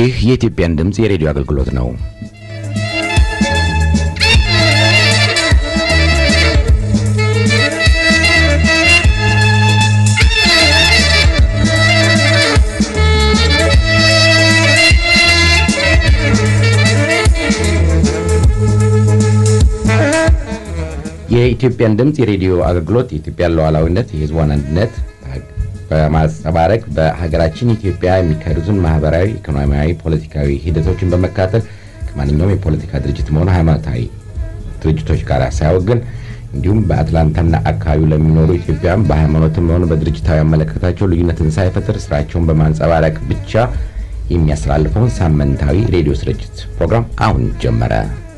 ይህ የኢትዮጵያን ድምፅ የሬዲዮ አገልግሎት ነው። የኢትዮጵያን ድምፅ የሬዲዮ አገልግሎት የኢትዮጵያን ሉዓላዊነት፣ የሕዝቧን አንድነት በማንጸባረቅ በሀገራችን ኢትዮጵያ የሚካሄዱትን ማህበራዊ፣ ኢኮኖሚያዊ፣ ፖለቲካዊ ሂደቶችን በመካተል ከማንኛውም የፖለቲካ ድርጅትም ሆነ ሃይማኖታዊ ድርጅቶች ጋር ሳያወግን እንዲሁም በአትላንታና አካባቢው ለሚኖሩ ኢትዮጵያውያን በሃይማኖትም ሆነ በድርጅታዊ አመለካከታቸው ልዩነትን ሳይፈጥር ስራቸውን በማንጸባረቅ ብቻ የሚያስተላልፈውን ሳምንታዊ ሬዲዮ ስርጭት ፕሮግራም አሁን ጀመረ።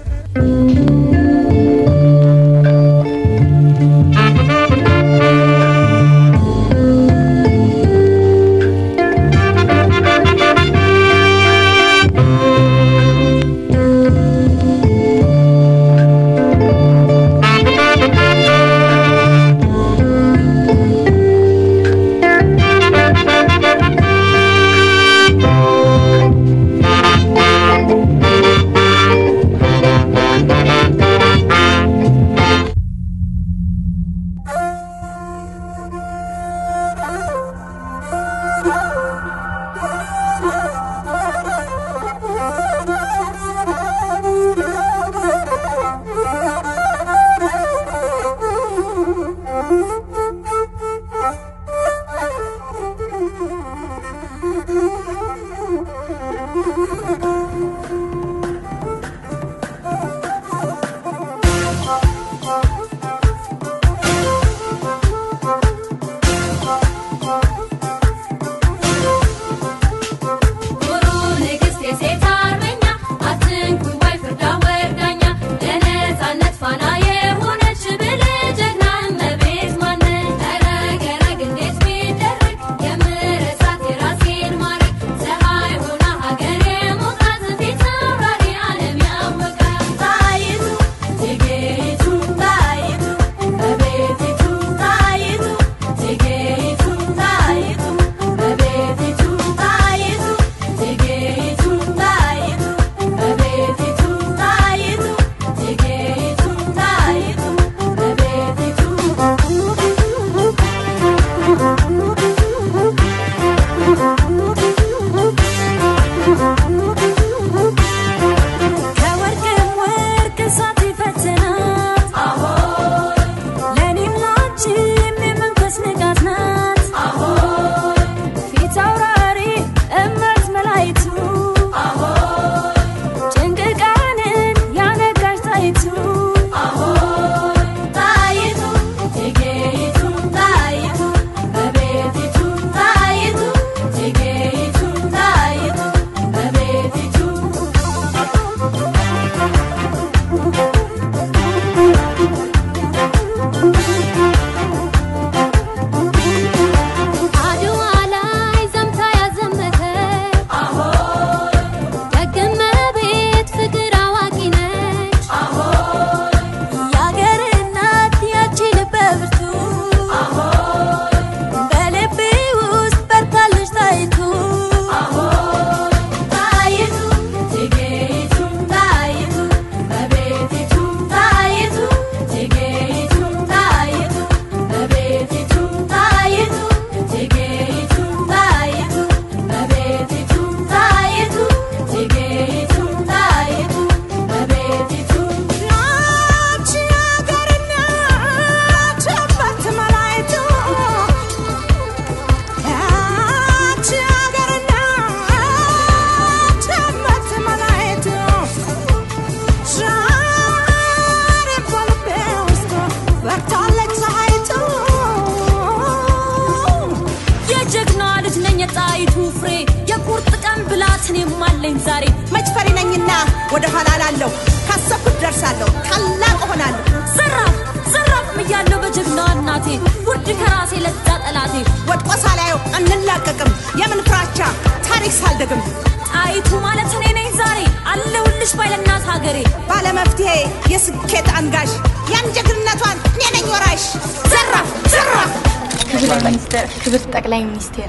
ብላትን የማለኝ ዛሬ መች ፈሪ ነኝና ወደ ኋላ ላለሁ ካሰብኩት ደርሳለሁ ታላቅ እሆናለሁ ዘራፍ ዘራፍ እያለሁ በጀግናዋ እናቴ ውድ ከራሴ ለዛ ጠላቴ ወድቆ ሳላየው አንላቀቅም የምን ፍራቻ ታሪክ ሳልደግም ጣይቱ ማለት እኔ ነኝ ዛሬ አለሁልሽ ባይለናት ሀገሬ ባለመፍትሄ የስኬት አንጋሽ ያን ጀግንነቷን እኔ ነኝ ወራሽ ዘራፍ ዘራፍ ክብር ሚኒስትር ክብር ጠቅላይ ሚኒስቴር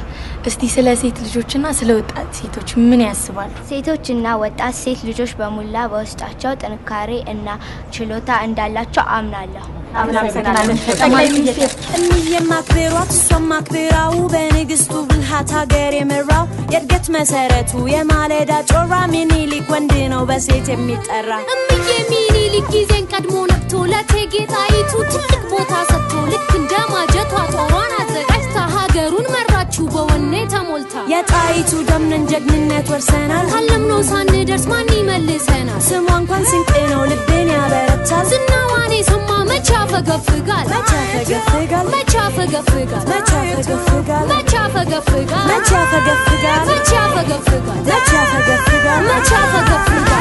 እስቲ ስለ ሴት ልጆችና ስለ ወጣት ሴቶች ምን ያስባሉ? ሴቶችና ወጣት ሴት ልጆች በሙላ በውስጣቸው ጥንካሬ እና ችሎታ እንዳላቸው አምናለሁ። ጠቅላይ ሚኒስቴር እምዬም አክብሯት እሷም አክብራው በንግስቱ ብልሃት ሀገር የመራው የእድገት መሰረቱ የማለዳ ጮራ ሚኒሊክ ወንድ ነው በሴት የሚጠራ እምዬ ሚኒሊክ ጊዜን ቀድሞ ነቅቶ ለእቴጌ ጣይቱ ትልቅ ቦታ ሰጥቶ ልክ እንደ ማጀቷ ጦሯን አዘጋጅታ ሀገሩን መራችው በወኔ ተሞልታ የጣይቱ ደምነን ጀግንነት ወርሰናል ካለምነው ሳንደርስ ማን ይመልሰናል? ስሟ እንኳን ስንቅ ነው ልቤን ያበረታል ዝናዋን የሰማ መቼ ያፈገፍጋል? መቼ ያፈገፍጋል መቼ ያፈገፍጋል? መቼ ያፈገፍጋል መቼ ያፈገፍጋል? መቼ ያፈገፍጋል መቼ ያፈገፍጋል? መቼ ያፈገፍጋል መቼ ያፈገፍጋል?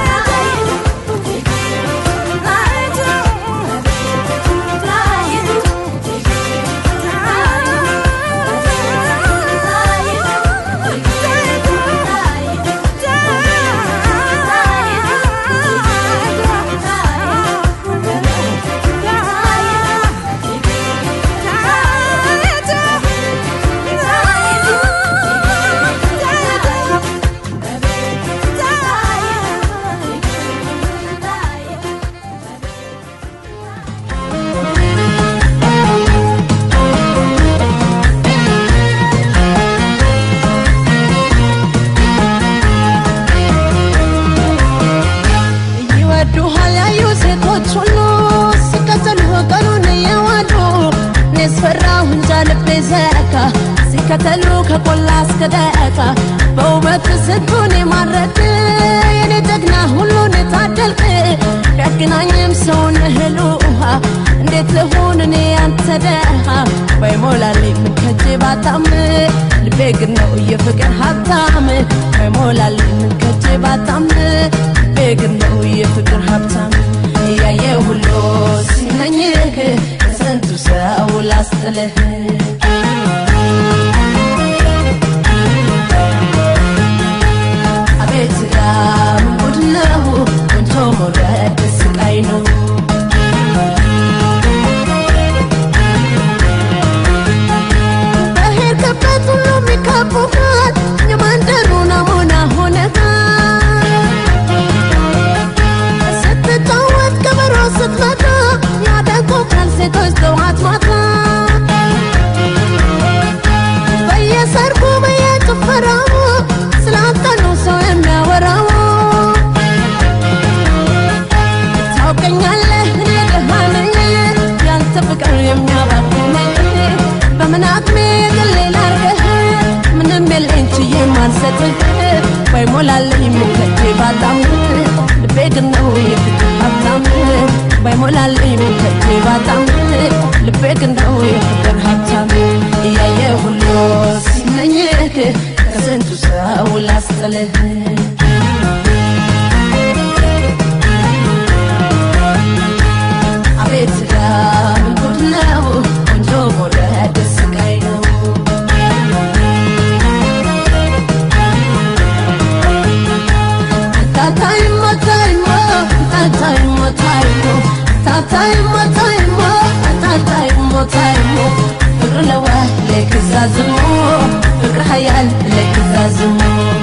ይወዱሃል ያዩ ሴቶች ሁሉ ሲከተሉ ቀኑን እየዋዱ እኔስ ፈራሁ እንጃ ልቤ ዘካ ሲከተሉ ከቆላ እስከ ደቃ በውበት ስንቱን የማረክ የኔ ጀግና ሁሉን የታደልክ ቢያገናኝም ሰውን እህል ውሃ እንዴት ልሁን እኔ ያንተ ደሃ ባይሞላልኝ ምን ከጄ ባጣም ልቤ ግን ነው የፍቅር ሀብታም ባይሞላልኝ ምን ከጄ ባጣም ልቤ ግን ነው የፍቅር ሀብታም እያየ ሁሉ ሲመኝህ ከስንቱ ሰው ላስጥልህ አቤት ዳም ጉድ ነው ቆንጆ መውደድ ስቃይ ነው በሄድክበት ሁሉ የሚከቡሃል የመንደሩ ናሙና ሆነሃል ስትጫወት ከበሮ ስትመታ ያደንቁሃል ሴቶች ጠዋት ማታ በየሰርጉ በየጭፈራው ስላንተ ነው ሰው የሚያወራው ታውቀኛለህ እኔ ደሃ ነኝ ያንተ ፍቅር የሚያባክነኝ በምን አቅሜ ግሌ ላርገህ ምንም የለኝ ችዬ ማልሰጥህ ባይሞላልኝ ሙከቴ ባጣም ልቤ ግን ነው የፍቅር ሀብታም ባይሞላልኝ ሙከቴ ባጣም ልቤ ግን ነው የፍቅር ሀብታም እያየ ሁሉ ሲመኝህ ከስንቱ ሰው ላስጥልህ አቤት ዳም ጉድ ነው ቆንጆ መውደድ ስቃይ ነው ታታይሞ ታይሞ ታታይሞ ታይሞ ታታይሞ ታይሞ ታታይሞ ታይሞ ፍቅር ለዋ ለክዛዝሞ ፍቅር ሀያል ለክዛዝሞ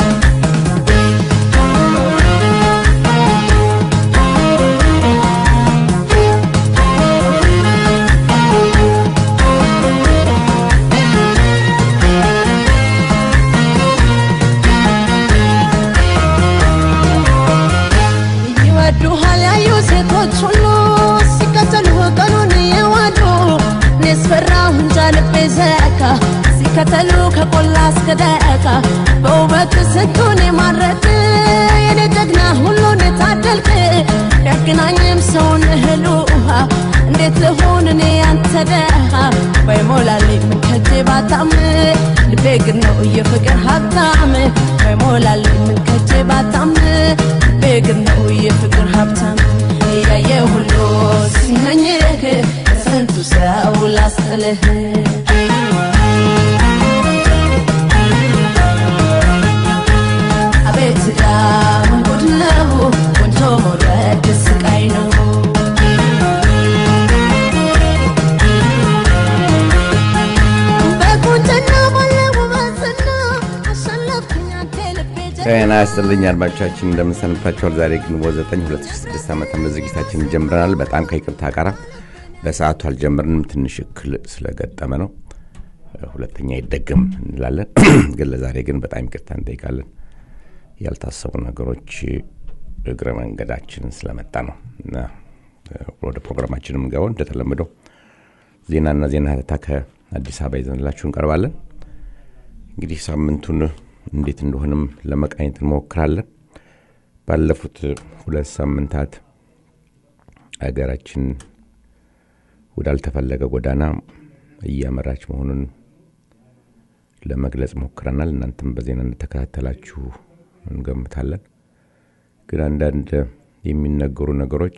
ይወዱሃል ያዩ ሴቶች ሁሉ ሲከተሉ ቀኑን እየዋዱ እኔስ ፈራሁ እንጃ ልቤ ዘካ ሲከተሉ ከቆላ እስከ ደቃ በውበት ስንቱን የማረክ የኔ ጀግና ሁሉን የታደልክ ቢያገናኝም ሰውን እህል ውሃ እንዴት ልሁን እኔ ያንተ ደሃ ባይሞላልኝ ምን ከጄ ባጣም ልቤ ግን ነው የፍቅር ሀብታም ባይሞላልኝ ምን ከጄ ባጣም ልቤ ግን ነው የፍቅር ሀብታም እያየ ሁሉ ሲመኝህ ከስንቱ ሰው ላስጥልህ አቤት ዳም ጉድ ነው ቆንጆ መውደድ ስቃይ ነው በቁንጅና ባለ ውበትና ጤና ይስጥልኝ አድማጮቻችን እንደምንሰንብታችኋል። ዛሬ ግንቦት 9 2006 ዓ ም ዝግጅታችን ጀምረናል። በጣም ከይቅርታ ጋር በሰዓቱ አልጀመርንም፣ ትንሽ እክል ስለገጠመ ነው። ሁለተኛ ይደገም እንላለን፣ ግን ለዛሬ ግን በጣም ይቅርታ እንጠይቃለን። ያልታሰቡ ነገሮች እግረ መንገዳችንን ስለመጣ ነው እና ወደ ፕሮግራማችን የምንገባው እንደተለመደው ዜናና ዜና ሀተታ ከአዲስ አበባ ይዘንላችሁ እንቀርባለን። እንግዲህ ሳምንቱን እንዴት እንደሆነም ለመቃኘት እንሞክራለን። ባለፉት ሁለት ሳምንታት ሀገራችን ወዳልተፈለገ ጎዳና እያመራች መሆኑን ለመግለጽ ሞክረናል። እናንተም በዜና እንደተከታተላችሁ እንገምታለን። ግን አንዳንድ የሚነገሩ ነገሮች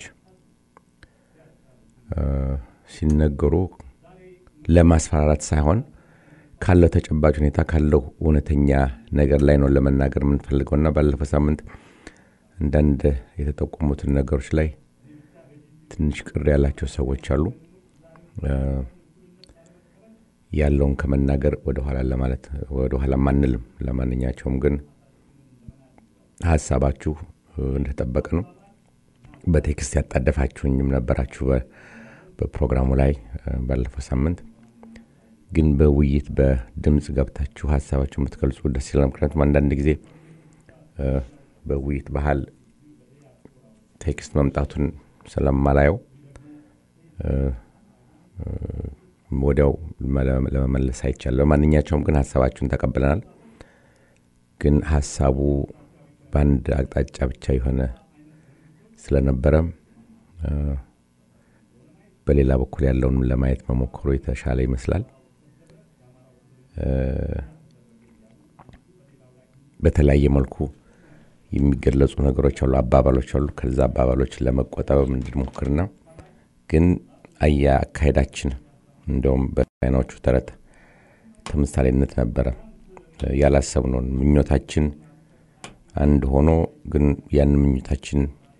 ሲነገሩ ለማስፈራራት ሳይሆን ካለው ተጨባጭ ሁኔታ ካለው እውነተኛ ነገር ላይ ነው ለመናገር የምንፈልገው እና ባለፈው ሳምንት አንዳንድ የተጠቆሙትን ነገሮች ላይ ትንሽ ቅር ያላቸው ሰዎች አሉ። ያለውን ከመናገር ወደኋላ ለማለት ወደኋላ ማንልም። ለማንኛቸውም ግን ሀሳባችሁ እንደተጠበቀ ነው። በቴክስት ያጣደፋችሁኝም ነበራችሁ በፕሮግራሙ ላይ ባለፈው ሳምንት ግን በውይይት በድምፅ ገብታችሁ ሀሳባችሁ የምትገልጹ ደስ ይላል። ምክንያቱም አንዳንድ ጊዜ በውይይት ባህል ቴክስት መምጣቱን ስለማላየው ወዲያው ለመመለስ አይቻል። በማንኛቸውም ግን ሀሳባችሁን ተቀብለናል። ግን ሀሳቡ በአንድ አቅጣጫ ብቻ የሆነ ስለነበረ በሌላ በኩል ያለውን ለማየት መሞከሩ የተሻለ ይመስላል። በተለያየ መልኩ የሚገለጹ ነገሮች አሉ፣ አባባሎች አሉ። ከዛ አባባሎች ለመቆጠብ እንድንሞክርና ግን አያ አካሄዳችን እንደውም በቻይናዎቹ ተረት ተምሳሌነት ነበረ። ያላሰብነውን ምኞታችን አንድ ሆኖ ግን ያን ምኞታችን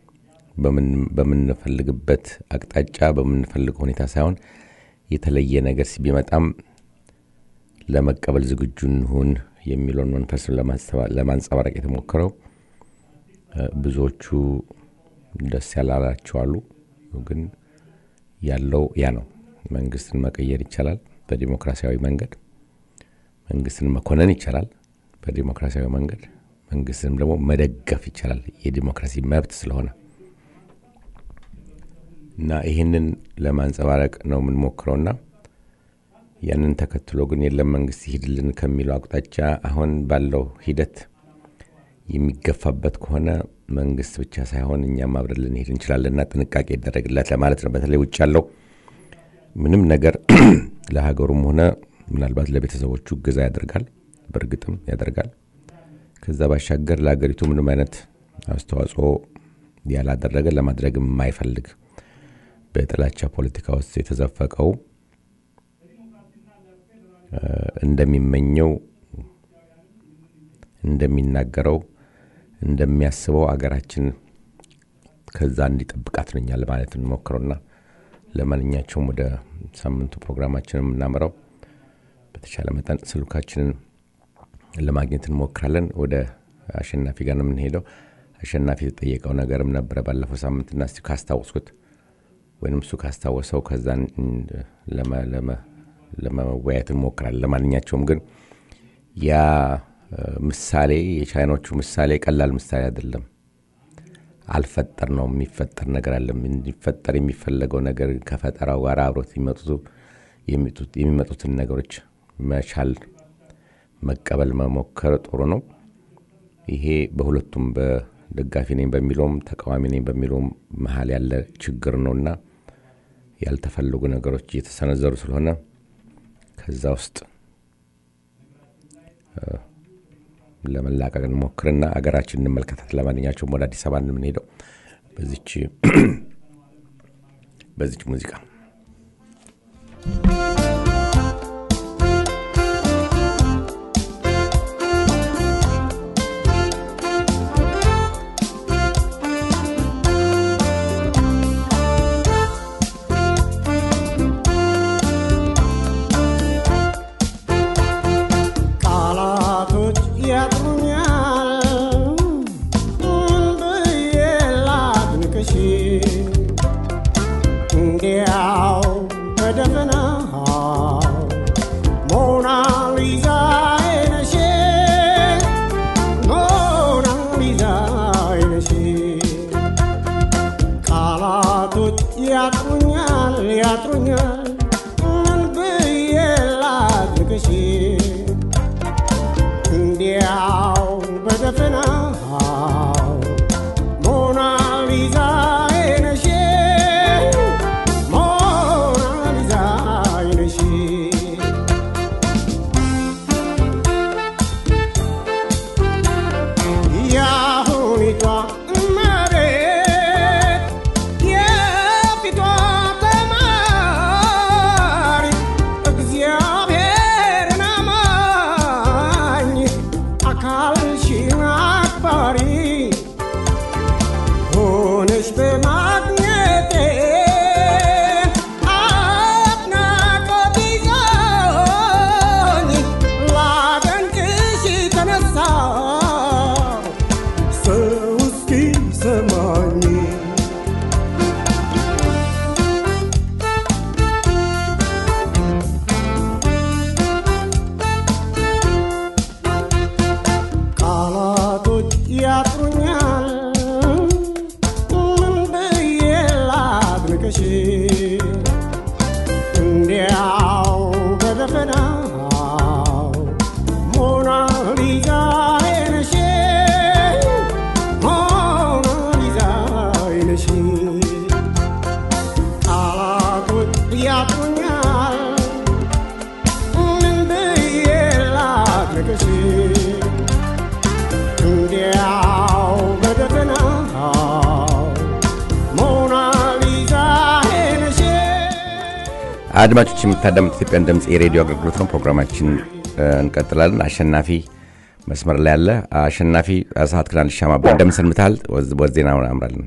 በምንፈልግበት አቅጣጫ በምንፈልገው ሁኔታ ሳይሆን የተለየ ነገር ቢመጣም ለመቀበል ዝግጁ እንሁን የሚለውን መንፈስን ለማንጸባረቅ የተሞከረው ብዙዎቹ ደስ ያላላቸው አሉ። ግን ያለው ያ ነው። መንግስትን መቀየር ይቻላል በዲሞክራሲያዊ መንገድ። መንግስትን መኮነን ይቻላል በዲሞክራሲያዊ መንገድ። መንግስትንም ደግሞ መደገፍ ይቻላል የዲሞክራሲ መብት ስለሆነ እና ይህንን ለማንጸባረቅ ነው የምንሞክረውና ያንን ተከትሎ ግን የለም መንግስት ይሂድልን ከሚለው አቅጣጫ አሁን ባለው ሂደት የሚገፋበት ከሆነ መንግስት ብቻ ሳይሆን እኛም አብረን ልንሄድ እንችላለንና ጥንቃቄ ይደረግለት ለማለት ነው። በተለይ ውጭ ያለው ምንም ነገር ለሀገሩም ሆነ ምናልባት ለቤተሰቦቹ እገዛ ያደርጋል፣ በእርግጥም ያደርጋል። ከዛ ባሻገር ለሀገሪቱ ምንም አይነት አስተዋጽኦ ያላደረገ ለማድረግ የማይፈልግ በጥላቻ ፖለቲካ ውስጥ የተዘፈቀው እንደሚመኘው እንደሚናገረው እንደሚያስበው አገራችን ከዛ እንዲጠብቃት ነኛል ማለት እንሞክረውና ለማንኛቸውም ወደ ሳምንቱ ፕሮግራማችን የምናመራው በተቻለ መጠን ስልካችንን ለማግኘት እንሞክራለን። ወደ አሸናፊ ጋር ነው የምንሄደው። አሸናፊ የተጠየቀው ነገርም ነበረ ባለፈው ሳምንትና እስቲ ካስታወስኩት ወይም እሱ ካስታወሰው ከዛን ለመወያየት እንሞክራለን። ለማንኛቸውም ግን ያ ምሳሌ የቻይኖቹ ምሳሌ ቀላል ምሳሌ አይደለም። አልፈጠር ነው የሚፈጠር ነገር አለ። እንዲፈጠር የሚፈለገው ነገር ከፈጠራው ጋር አብሮት የሚመጡትን ነገሮች መቻል መቀበል መሞከር ጥሩ ነው። ይሄ በሁለቱም በደጋፊ ነኝ በሚለውም ተቃዋሚ ነኝ በሚለውም መሀል ያለ ችግር ነውና ያልተፈለጉ ነገሮች እየተሰነዘሩ ስለሆነ ከዛ ውስጥ ለመላቀቅ እንሞክርና አገራችን እንመልከታት። ለማንኛቸውም ወደ አዲስ አበባ የምንሄደው በዚች በዚች ሙዚቃ ቃላቶች ያጥሩኛል ያጥሩኛል ያጥሩኛል ምን ብዬ ላድርግሽ እንዲያው በደፈናው ሞናሊዛ ነሽ ሞናሊዛ ነሽ ያሁኒቷ እመቤት የፊቷ ተማሪ እግዚአብሔርን አማኝ አካልሽን አክባሪ ሆነሽ በማግኘቴ አድናቆት ይዞኝ ላደንቅሽ ተነሳው ሰው እስኪሰማኝ ቃላቶች ያጥሩኛል ምን ብዬ ላድንቅሽ እንዲያው በደፈናው ሞናሊዛ ነሽ ሞናሊዛ ነሽ ቃላቶች ያጥሩኛል ምን ብዬ ላድንቅሽ እንዲያው በደፈናው ሞናሊዛ ነሽ አድማጮች የምታዳምጡት ኢትዮጵያን ድምፅ የሬዲዮ አገልግሎት ነው። ፕሮግራማችን እ፣ እንቀጥላለን። አሸናፊ መስመር ላይ ያለ አሸናፊ ሰዓት ክላን ሻማ እንደምን ሰንብተሃል? ወዝ- ወደ ዜና አምራለን።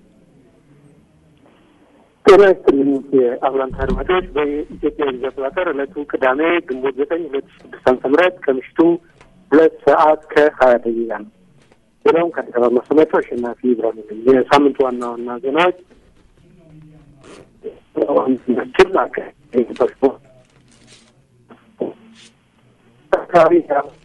ጤና ይስጥልኝ የአብላንታ አድማጮች። በኢትዮጵያ ጊዜ አቆጣጠር ዕለቱ ቅዳሜ ግንቦት ዘጠኝ ሁለት ሺህ ስድስት ዓመተ ምህረት ከምሽቱ ሁለት ሰዓት ከሀያ ደቂቃ ነው። ዜናውን ከአዲስ አበባ ማሰማቸው አሸናፊ ብርሃኑ ነኝ። የሳምንቱ ዋና ዋና ዜናዎች ችል አካባቢ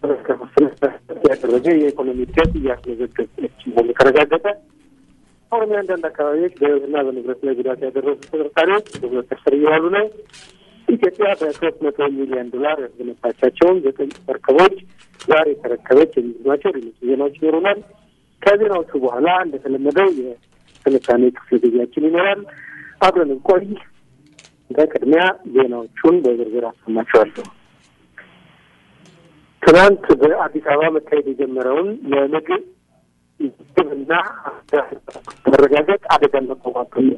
ያደረገ የኢኮኖሚ እድገት እያስመዘገበች መሆኑ ተረጋገጠ። ኦሮሚያ አንዳንድ አካባቢዎች በሕይወትና በንብረት ላይ ጉዳት ያደረሱ ተጠርጣሪዎች በቁጥጥር ስር እየዋሉ ነው። ኢትዮጵያ በሶስት መቶ ሚሊዮን ዶላር ያስገነባቻቸውን ዘጠኝ መርከቦች ዛሬ ተረከበች የሚሉ ናቸው። ሌሎች ዜናዎች ይኖሩናል። ከዜናዎቹ በኋላ እንደተለመደው የትንታኔ ክፍል ጊዜያችን ይኖራል። አብረን እንቆይ። በቅድሚያ ዜናዎቹን በዝርዝር አሰማቸዋለሁ። ትናንት በአዲስ አበባ መካሄድ የጀመረውን የምግብ ምግብና መረጋገጥ አደጋን መቋቋም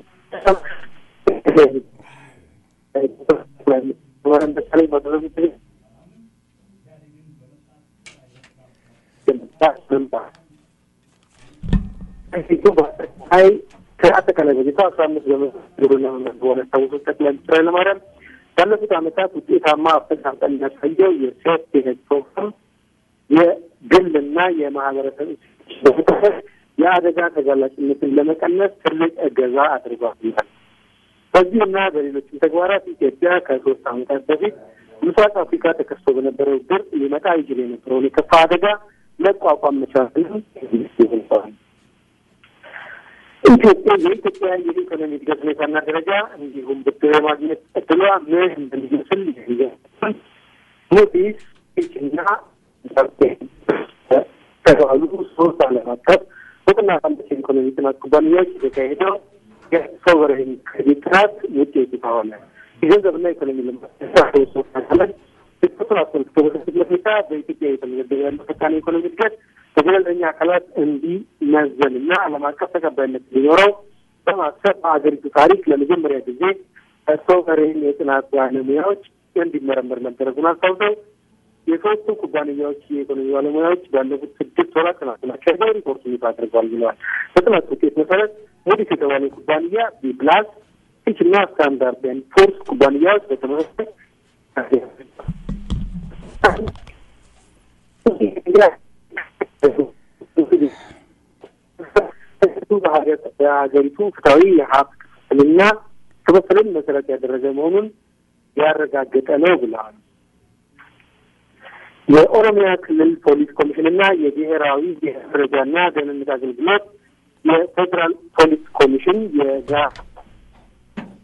አይ ከአጠቃላይ በጀቱ አስራ አምስት በመቶ ግብርና መመዝገቡን ያስታወሱት ጠቅላይ ሚኒስትር ኃይለማርያም ባለፉት ዓመታት ውጤታማ አፈጻጸም የሚያሳየው የሴፍቲኔት ፕሮግራም የግልና የማህበረሰብ በመጠቀም የአደጋ ተጋላጭነትን ለመቀነስ ትልቅ እገዛ አድርጓል ይላል። በዚህና በሌሎችም ተግባራት ኢትዮጵያ ከሶስት ዓመታት በፊት ምስራቅ አፍሪካ ተከስቶ በነበረው ድርቅ ሊመጣ ይችል የነበረውን የከፋ አደጋ መቋቋም መቻልን ገልጸዋል። ኢትዮጵያ የኢትዮጵያ የኢኮኖሚ እድገት ሁኔታና ደረጃ እንዲሁም ብድር የማግኘት እድሏ ምን እንደሚመስል ሞዲስ ፊችና ተባሉ ሶስት ዓለም አቀፍ እውቅና ባላቸው የኢኮኖሚ ጥናት ኩባንያዎች የተካሄደው የሶቨሬን ክሬዲት ጥናት ውጤት ይፋ ሆነ። የገንዘብና ኢኮኖሚ ልማት ሶስት አካላት ሪፖርቱን አስመልክቶ በሰጡት ሁኔታ በኢትዮጵያ የተመዘገበ ያለው ፈጣን የኢኮኖሚ እድገት በገለልተኛ አካላት እንዲመዘንና ዓለም አቀፍ ተቀባይነት እንዲኖረው በማሰብ በአገሪቱ ታሪክ ለመጀመሪያ ጊዜ ሶቨሬን የጥናት ባለሙያዎች እንዲመረመር መደረጉን አስታውሰው የሶስቱ ኩባንያዎች የኢኮኖሚ ባለሙያዎች ባለፉት ስድስት ወራት ጥናቱን አካሂደው ሪፖርቱን ይፋ አድርገዋል ብለዋል። በጥናት ውጤት መሰረት ሞዲስ የተባለ ኩባንያ ቢ ፕላስ፣ ፊች እና ስታንዳርድ ኤንድ ፑርስ ኩባንያዎች በተመሳሳይ በሀገሪቱ ፍትሐዊ የሀብት ክፍፍልና ክፍፍልን መሰረት ያደረገ መሆኑን ያረጋገጠ ነው ብለዋል። የኦሮሚያ ክልል ፖሊስ ኮሚሽንና የብሔራዊ የመረጃና ደህንነት አገልግሎት የፌዴራል ፖሊስ ኮሚሽን የጋራ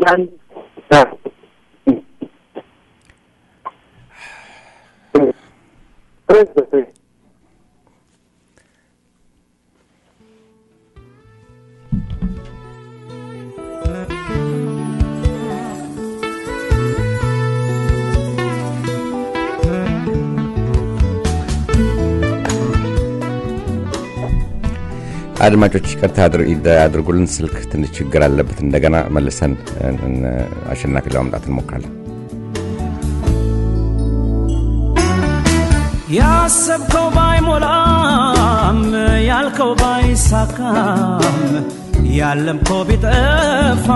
አድማጮች ይቅርታ አድርጉልን፣ ስልክ ትንሽ ችግር አለበት። እንደገና መልሰን አሸናፊ ለማምጣት እንሞክራለን። ያሰብከው ባይሞላም ያልከው ባይሳካም ያለምከው ቢጠፋ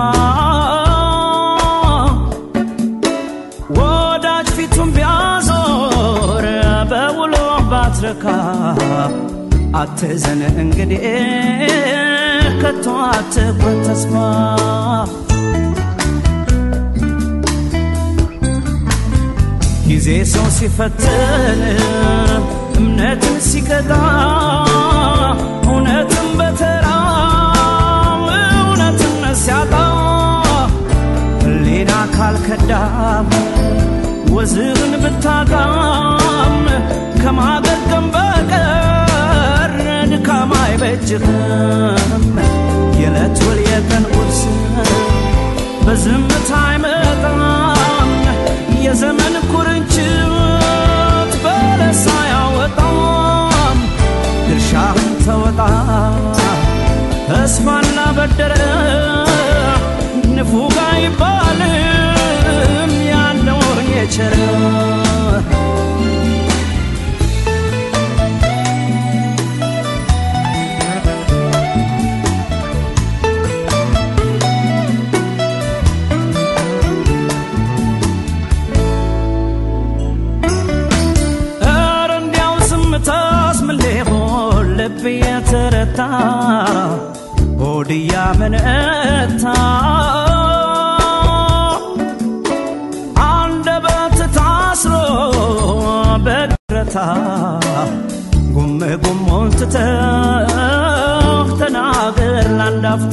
ወዳጅ ፊቱን ቢያዞር በውሎ ባትረካ አትዘን እንግዲህ ከቶ አትቁረጥ ተስፋ ጊዜ ሰው ሲፈትን እምነትን ሲቀጣ እውነትን በተራ እውነትን ሲያጣ ሕሊና ካልከዳም ወዝህን ብታጣም ከማገገም በቀር ድካም አይበጅህም። የዕለት ውል የቀን ቁርስ በዝምታ አይመጣም። የዘመን ኩርንችት በለሳ ያወጣም። ድርሻህን ተወጣ ተስፋና በደረ ንፉግ አይባልም ያለውን የቸረ ኧረ እንዲያው ዝምታስ ምን ሊሆን ልብ የተረታ ሆድ እያመነታ አንደበት ታስሮ በግረታ ጉም ጉሙን ትተህ ተናገር ላንድ አፍታ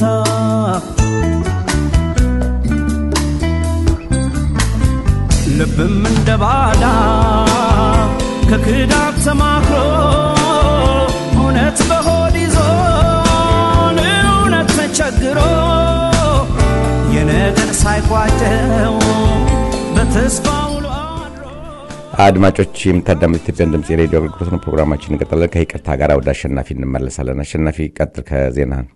ልብም እንደ ባዳ ከክዳት ተማክሮ እውነት በሆድ ይዞ እውነት ተቸግሮ የነገን ሳይቋጨው በተስፋ ውሎ አድማጮች የምታዳምጥ ኢትዮጵያን ድምፅ የሬዲዮ አገልግሎት ነው። ፕሮግራማችን እንቀጥላለን። ከይቅርታ ጋር ወደ አሸናፊ እንመለሳለን። አሸናፊ ቀጥል ከዜናህን።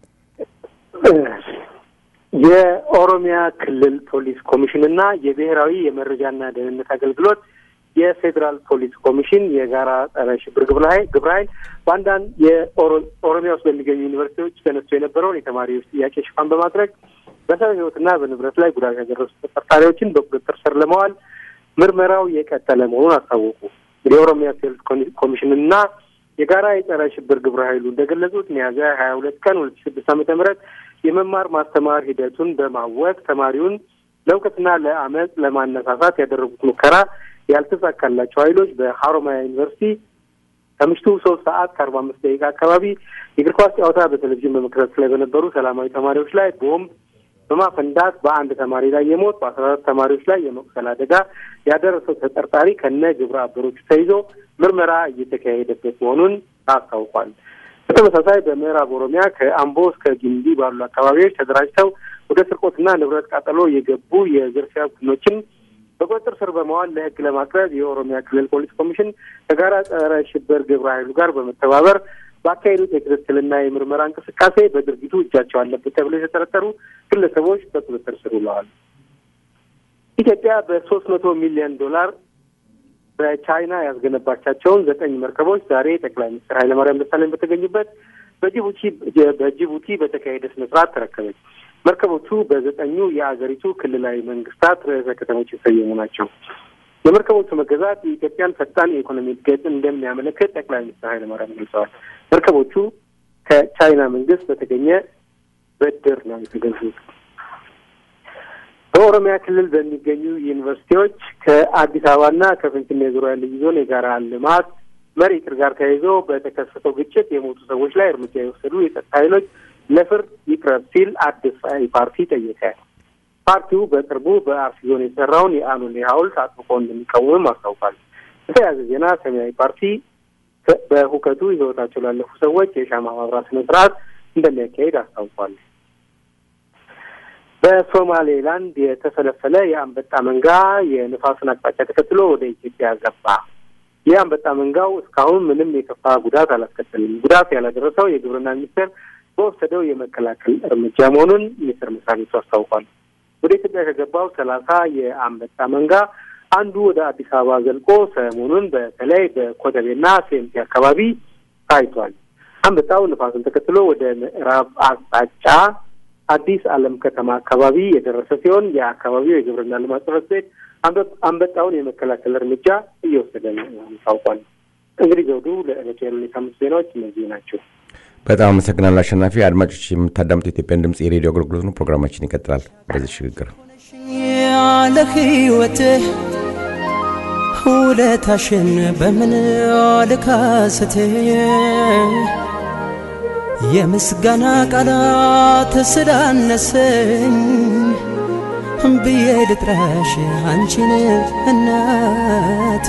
የኦሮሚያ ክልል ፖሊስ ኮሚሽን እና የብሔራዊ የመረጃና ደህንነት አገልግሎት የፌዴራል ፖሊስ ኮሚሽን የጋራ ጸረ ሽብር ግብረ ኃይል ግብረ ኃይል በአንዳንድ የኦሮሚያ ውስጥ በሚገኙ ዩኒቨርሲቲዎች ተነስቶ የነበረውን የተማሪዎች ጥያቄ ሽፋን በማድረግ በሰው ሕይወትና በንብረት ላይ ጉዳት ያደረሱ ተጠርጣሪዎችን በቁጥጥር ስር ለመዋል ምርመራው የቀጠለ መሆኑን አስታወቁ። የኦሮሚያ ፖሊስ ኮሚሽንና የጋራ የጸረ ሽብር ግብረ ኃይሉ እንደገለጹት ሚያዝያ ሀያ ሁለት ቀን ሁለት ሺ ስድስት ዓመተ ምህረት የመማር ማስተማር ሂደቱን በማወቅ ተማሪውን ለእውቀትና ለአመፅ ለማነሳሳት ያደረጉት ሙከራ ያልተሳካላቸው ኃይሎች በሀሮማያ ዩኒቨርሲቲ ከምሽቱ ሶስት ሰዓት ከአርባ አምስት ደቂቃ አካባቢ የእግር ኳስ ጨዋታ በቴሌቪዥን በመከታተል ላይ በነበሩ ሰላማዊ ተማሪዎች ላይ ቦምብ በማፈንዳት በአንድ ተማሪ ላይ የሞት በአስራ አራት ተማሪዎች ላይ የመቁሰል አደጋ ያደረሰው ተጠርጣሪ ከነ ግብረ አበሮቹ ተይዞ ምርመራ እየተካሄደበት መሆኑን አስታውቋል። በተመሳሳይ በምዕራብ ኦሮሚያ ከአምቦ እስከ ጊምቢ ባሉ አካባቢዎች ተደራጅተው ወደ ስርቆትና ንብረት ቃጠሎ የገቡ የዝርፊያ ቡድኖችን በቁጥጥር ስር በመዋል ለሕግ ለማቅረብ የኦሮሚያ ክልል ፖሊስ ኮሚሽን ከጋራ ጸረ ሽብር ግብረ ኃይሉ ጋር በመተባበር ባካሄዱት የክትትልና የምርመራ እንቅስቃሴ በድርጊቱ እጃቸው አለበት ተብሎ የተጠረጠሩ ግለሰቦች በቁጥጥር ስር ውለዋል። ኢትዮጵያ በሶስት መቶ ሚሊዮን ዶላር በቻይና ያስገነባቻቸውን ዘጠኝ መርከቦች ዛሬ ጠቅላይ ሚኒስትር ኃይለማርያም ደሳለኝ በተገኙበት በጅቡቲ በጅቡቲ በተካሄደ ስነ ስርዓት ተረከበች። መርከቦቹ በዘጠኙ የአገሪቱ ክልላዊ መንግስታት ርዕሰ ከተሞች የተሰየሙ ናቸው። የመርከቦቹ መገዛት የኢትዮጵያን ፈጣን የኢኮኖሚ እድገት እንደሚያመለክት ጠቅላይ ሚኒስትር ኃይለማርያም ገልጸዋል። መርከቦቹ ከቻይና መንግስት በተገኘ ብድር ነው የተገዙት። በኦሮሚያ ክልል በሚገኙ ዩኒቨርሲቲዎች ከአዲስ አበባና ከፍንፍኔ ዙሪያ ልዩ ዞን የጋራ ልማት መሪ እቅድ ጋር ተያይዞ በተከሰተው ግጭት የሞቱ ሰዎች ላይ እርምጃ የወሰዱ የጸጥታ ኃይሎች ለፍርድ ይቅረብ ሲል አዲስ ፓርቲ ጠየቀ። ፓርቲው በቅርቡ በአርሲ ዞን የተሰራውን የአኖሌ ሐውልት አጥብቆ እንደሚቃወምም አስታውቋል። በተያያዘ ዜና ሰማያዊ ፓርቲ በሁከቱ ህይወታቸው ላለፉ ሰዎች የሻማ ማብራት ስነ ስርዓት እንደሚያካሄድ አስታውቋል። በሶማሌላንድ የተፈለፈለ የአንበጣ መንጋ የንፋሱን አቅጣጫ ተከትሎ ወደ ኢትዮጵያ ገባ። ይህ አንበጣ መንጋው እስካሁን ምንም የከፋ ጉዳት አላስከተልም። ጉዳት ያላደረሰው የግብርና ሚኒስቴር በወሰደው የመከላከል እርምጃ መሆኑን ሚኒስቴር መስሪያ ቤቱ አስታውቋል። ወደ ኢትዮጵያ ከገባው ሰላሳ የአንበጣ መንጋ አንዱ ወደ አዲስ አበባ ዘልቆ ሰሞኑን በተለይ በኮተቤና ሴምቲ አካባቢ ታይቷል። አንበጣው ንፋሱን ተከትሎ ወደ ምዕራብ አቅጣጫ አዲስ ዓለም ከተማ አካባቢ የደረሰ ሲሆን የአካባቢው የግብርና ልማት ጽሕፈት ቤት አንበጣውን የመከላከል እርምጃ እየወሰደ ነው ታውቋል። እንግዲህ ዘውዱ ለዕለቱ ያሉ የሳምንት ዜናዎች እነዚህ ናቸው። በጣም አመሰግናለሁ አሸናፊ። አድማጮች የምታዳምጡ የኢትዮጵያን ድምጽ የሬዲዮ አገልግሎት ነው። ፕሮግራማችን ይቀጥላል። በዚህ ሽግግር ያለ ህይወትህ ውለታሽን በምን ልካስት የምስጋና ቃላት ስላነሰኝ ብዬ ልጥራሽ አንቺን እናቴ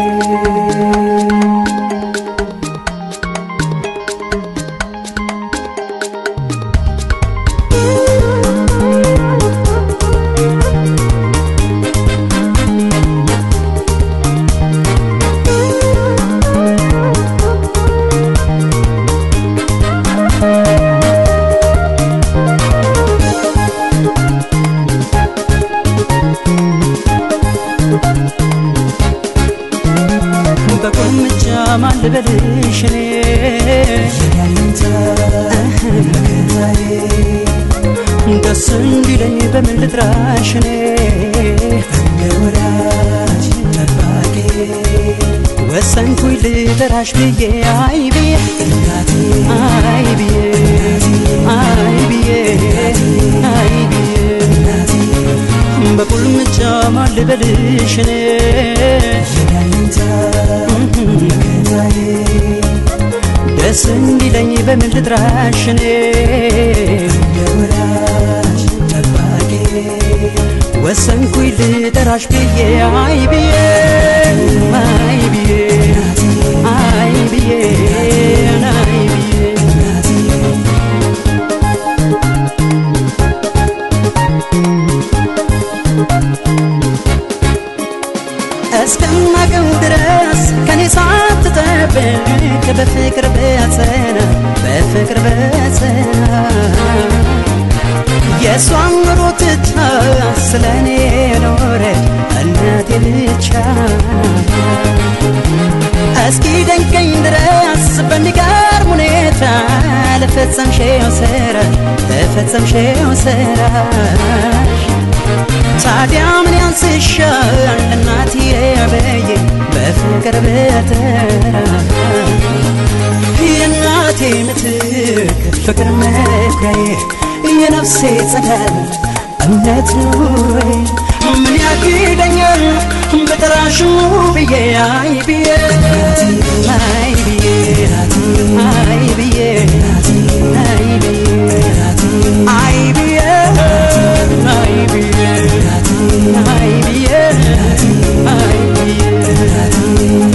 በቁልምጫ ማን ልበልሽ እኔ ደስ እንዲለኝ በምን ልጥራሽ እኔ ወሰንኩኝ ልጠራሽ ብዬ አይ ብዬ አይ ብዬ አይ ብዬ አይ ብዬ በቁልምጫ ማን ልበልሽ እኔ ደስ እንዲለኝ በምን ልጥራሽ እኔ ወሰንኩኝ ልጠራሽ ብዬ አይ ብዬ አይ ብዬ አይ ብዬ አይ ብዬ እስከማቀው ድረስ ከኔ ሳትጠብቅ በፍቅር በጸና በፍቅር በጸና የእሷን ኑሮ ትታ ስለ እኔ ኖረች እናቴ ብቻ እስኪ ደንቀኝ ድረስ በሚገርም ሁኔታ ለፈጸምሽው ስራ ለፈጸምሽው ስራሽ ታዲያ ምን ያንስሻል እናትዬ በዬ በፍቅር በተራ የእናቴ ምትክ ፍቅር መኩሪያዬ የነፍሴ ጸዳል እምነት ኑሮዬ ምን ያግደኛል በጠራሽ ብዬ አይ ብዬ አይ ብዬ አይ ብዬ አይ ብዬ አይ ብዬ አይ ብዬ አይ ብዬ አይ ብዬ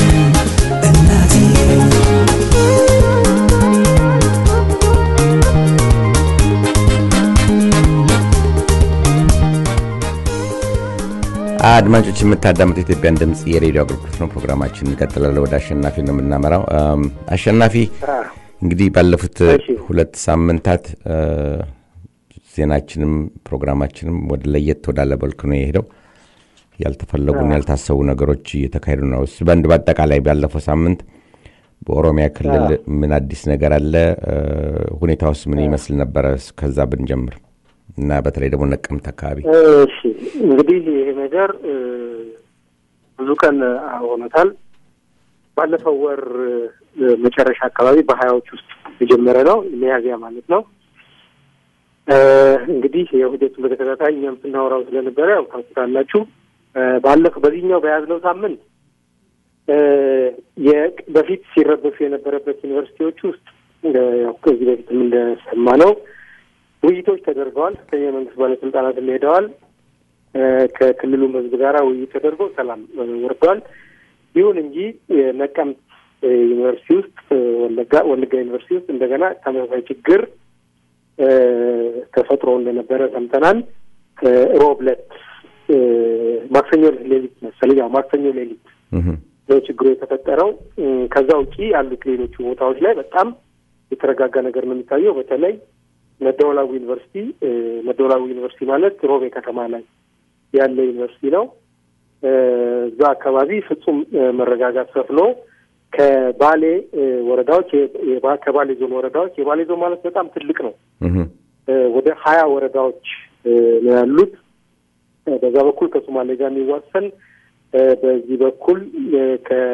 አድማጮች የምታዳምጡ የኢትዮጵያን ድምፅ የሬዲዮ አገልግሎት ነው። ፕሮግራማችን እንቀጥላለን። ወደ አሸናፊ ነው የምናመራው። አም፣ አሸናፊ እንግዲህ ባለፉት ሁለት ሳምንታት አ፣ ዜናችንም ፕሮግራማችንም ወደ ለየት ወዳለ መልክ ነው የሄደው። ያልተፈለጉና ያልታሰቡ ነገሮች እየተካሄዱ ነው። እስ በአንድ በአጠቃላይ ባለፈው ሳምንት በኦሮሚያ ክልል ምን አዲስ ነገር አለ? አ፣ ሁኔታውስ ምን ይመስል ነበረ? ከዛ ብንጀምር እና በተለይ ደግሞ ነቀምት አካባቢ እሺ እንግዲህ ይሄ ነገር እ፣ ብዙ ቀን ሆኖታል። ባለፈው ወር እ፣ መጨረሻ አካባቢ በሀያዎች ውስጥ የጀመረ ነው ሚያዝያ ማለት ነው። እ፣ እንግዲህ የሁደቱን በተከታታይ እኛም ስናወራው ስለነበረ ያው ታውቁታላችሁ። እ፣ ባለፈው በዚህኛው በያዝነው ሳምንት እ፣ የ- በፊት ሲረበሹ የነበረበት ዩኒቨርሲቲዎች ውስጥ እ፣ ያው ከዚህ በፊትም እንደሰማ ነው ውይይቶች ተደርገዋል። ከፍተኛ የመንግስት ባለስልጣናትም ሄደዋል። እ፣ ከክልሉም ህዝብ ጋር ውይይት ተደርጎ ሰላም እ፣ ወርደዋል። ይሁን እንጂ የነቀምት እ፣ ዩኒቨርሲቲ ውስጥ እ፣ ወለጋ ወለጋ ዩኒቨርሲቲ ውስጥ እንደገና ተመሳሳይ ችግር እ፣ ተፈጥሮ እንደነበረ ሰምተናል። እ፣ ሮብ ዕለት እ፣ ማክሰኞ ሌሊት መሰለኝ ያው ማክሰኞ ሌሊት ነው ችግሩ የተፈጠረው። እ፣ ከዛ ውጪ ያሉት ሌሎቹ ቦታዎች ላይ በጣም የተረጋጋ ነገር ነው የሚታየው። በተለይ መደወላቡ ዩኒቨርሲቲ እ፣ መደወላቡ ዩኒቨርሲቲ ማለት ሮቤ ከተማ ላይ ያለ ዩኒቨርሲቲ ነው። እ፣ እዛ አካባቢ ፍጹም እ፣ መረጋጋት ሰፍኖ ከባሌ እ፣ ወረዳዎች የ- የባ- ከባሌ ዞን ወረዳዎች የባሌ ዞን ማለት በጣም ትልቅ ነው። እ፣ ወደ ሀያ ወረዳዎች እ፣ ነው ያሉት። እ፣ በዛ በኩል ከሶማሌ ጋር የሚዋሰን እ፣ በዚህ በኩል እ፣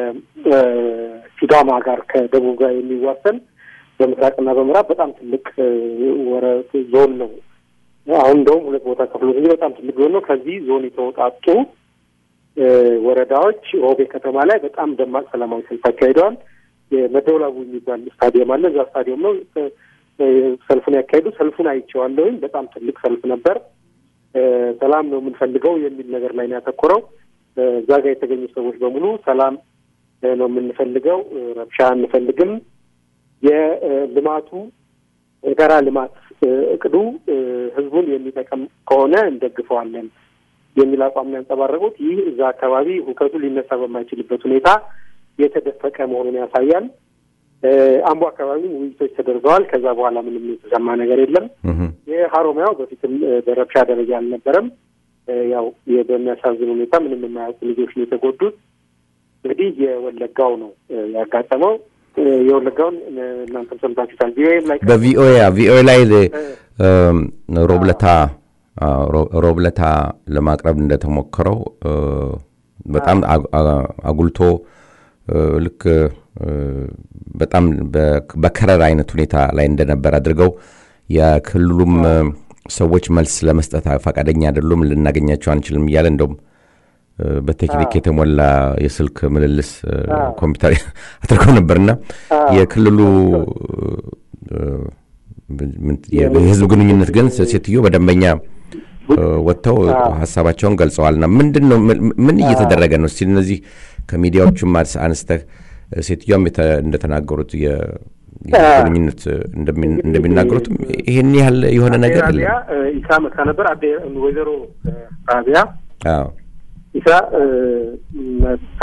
ከሲዳማ ጋር ከደቡብ ጋር የሚዋሰን በምስራቅና በምዕራብ በጣም ትልቅ እ፣ ወረ ዞን ነው። አሁን እንደውም ሁለት ቦታ ከፍሎት እንጂ በጣም ትልቅ ዞን ነው። ከዚህ ዞን የተወጣጡ እ፣ ወረዳዎች ሮቤ ከተማ ላይ በጣም ደማቅ ሰላማዊ ሰልፍ አካሂደዋል። የመደወላቡ የሚባል ስታዲየም አለ። እዛ ስታዲየም ነው እ፣ እ፣ ሰልፉን ያካሄዱ። ሰልፉን አይቼዋለሁኝ። በጣም ትልቅ ሰልፍ ነበር። እ፣ ሰላም ነው የምንፈልገው የሚል ነገር ላይ ነው ያተኮረው። እ፣ እዛ ጋር የተገኙ ሰዎች በሙሉ ሰላም እ፣ ነው የምንፈልገው፣ እ፣ ረብሻ አንፈልግም። የልማቱ የጋራ ልማት እ፣ እቅዱ እ፣ ህዝቡን የሚጠቅም ከሆነ እንደግፈዋለን የሚል አቋም ነው ያንጸባረቁት። ይህ እዛ አካባቢ ሁከቱ ሊነሳ በማይችልበት ሁኔታ የተደፈቀ መሆኑን ያሳያል። እ፣ አምቦ አካባቢ ውይይቶች ተደርገዋል። ከዛ በኋላ ምንም የተሰማ ነገር የለም። የሀሮሚያው በፊትም እ፣ በረብሻ ደረጃ አልነበረም። እ፣ ያው የ- በሚያሳዝን ሁኔታ ምንም የማያውቁ ልጆች ነው የተጎዱት። እንግዲህ የወለጋው ነው እ፣ ያጋጠመው። እ፣ የወለጋውን እ፣ እናንተም ሰምታችሁታል። ቪኦኤም ላይ በቪኦኤ ቪኦኤ ላይ እም፣ ሮብለታ አዎ፣ ሮ- ሮብለታ ለማቅረብ እንደተሞከረው እ፣ በጣም አግ- አ- አጉልቶ እ፣ ልክ እ፣ በጣም በ- በከረር አይነት ሁኔታ ላይ እንደነበር አድርገው የክልሉም እ፣ ሰዎች መልስ ለመስጠት ፈቃደኛ አይደሉም፣ ልናገኛቸው አንችልም እያለ እንደውም እ፣ በቴክኒክ የተሞላ የስልክ ምልልስ እ፣ ኮምፒውተር አድርገው ነበርና የክልሉ እ፣ ምን- የህዝብ ግንኙነት ግን ሴትዮ በደንበኛ እ፣ ወጥተው ሀሳባቸውን ገልጸዋልና ምንድን ነው ምን- ምን እየተደረገ ነው? እስቲ እነዚህ ከሚዲያዎቹም አስ- አንስተህ እ፣ ሴትዮዋም የተ- እንደተናገሩት የ- የህዝብ ግንኙነት እንደሚ- እንደሚናገሩትም ይህን ያህል የሆነ ነገር አዴ ራቢያ የለም። እ፣ ኢሳ መታ ነበር። አዴ ወይዘሮ እ፣ ራቢያ አዎ ኢሳ እ፣ መታ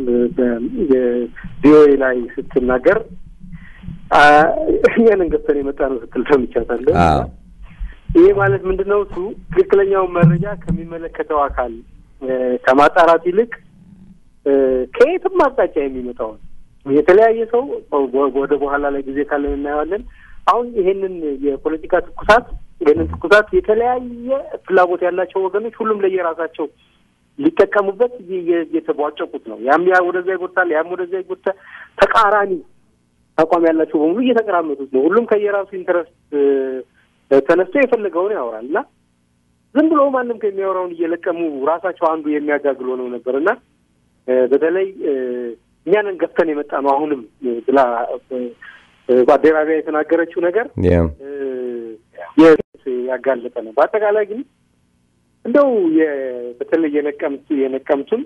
ቪኦኤ ላይ ስትናገር አ፣ እኛንን ገብተን የመጣ ነው ስትል ሰምቻታለሁ። አዎ ይሄ ማለት ምንድን ነው? እሱ ትክክለኛውን መረጃ ከሚመለከተው አካል እ፣ ከማጣራት ይልቅ እ፣ ከየትም አቅጣጫ የሚመጣውን የተለያየ ሰው ወ- ወደ በኋላ ላይ ጊዜ ካለን እናየዋለን። አሁን ይሄንን የፖለቲካ ትኩሳት ይሄንን ትኩሳት የተለያየ ፍላጎት ያላቸው ወገኖች ሁሉም ለየራሳቸው ሊጠቀሙበት እየ- እየ- እየተቧጨቁት ነው። ያም ያ ወደዛ ይጎታል፣ ያም ወደዛ ይጎታል። ተቃራኒ አቋም ያላቸው በሙሉ እየተቀራመጡት ነው። ሁሉም ከየራሱ ኢንተረስት እ፣ ተነስቶ የፈለገውን ያወራል እና ዝም ብሎ ማንም ከሚያወራውን እየለቀሙ ራሳቸው አንዱ የሚያጋግል ሆነው ነበር እና እ፣ በተለይ እ፣ እኛንን ገፍተን የመጣ ነው አሁንም እ፣ ብላ እ፣ እ፣ በአደባባይ የተናገረችው ነገር ያ እ፣ የት ያጋለጠ ነው። በአጠቃላይ ግን እንደው የ- በተለይ የነቀምት የነቀምቱን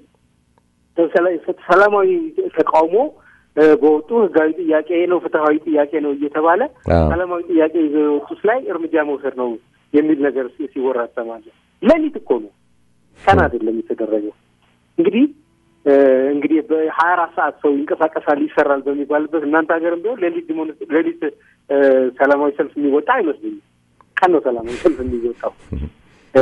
ሰላ- ሰላማዊ ተቃውሞ እ፣ በወጡ ህጋዊ ጥያቄ ነው፣ ፍትሀዊ ጥያቄ ነው እየተባለ አዎ። ሰላማዊ ጥያቄ ይዘው የወጡት ላይ እርምጃ መውሰድ ነው የሚል ነገር ሲ- ሲወራ እሰማለሁ። ሌሊት እኮ ነው፣ ቀን አይደለም የተደረገው። እንግዲህ እ፣ እንግዲህ በሀያ አራት ሰዓት ሰው ይንቀሳቀሳል ይሰራል በሚባልበት እናንተ ሀገርም ቢሆን ሌሊት ዲሞን- ሌሊት እ፣ ሰላማዊ ሰልፍ የሚወጣ አይመስለኝም። ቀን ነው ሰላማዊ ሰልፍ የሚወጣው። እ፣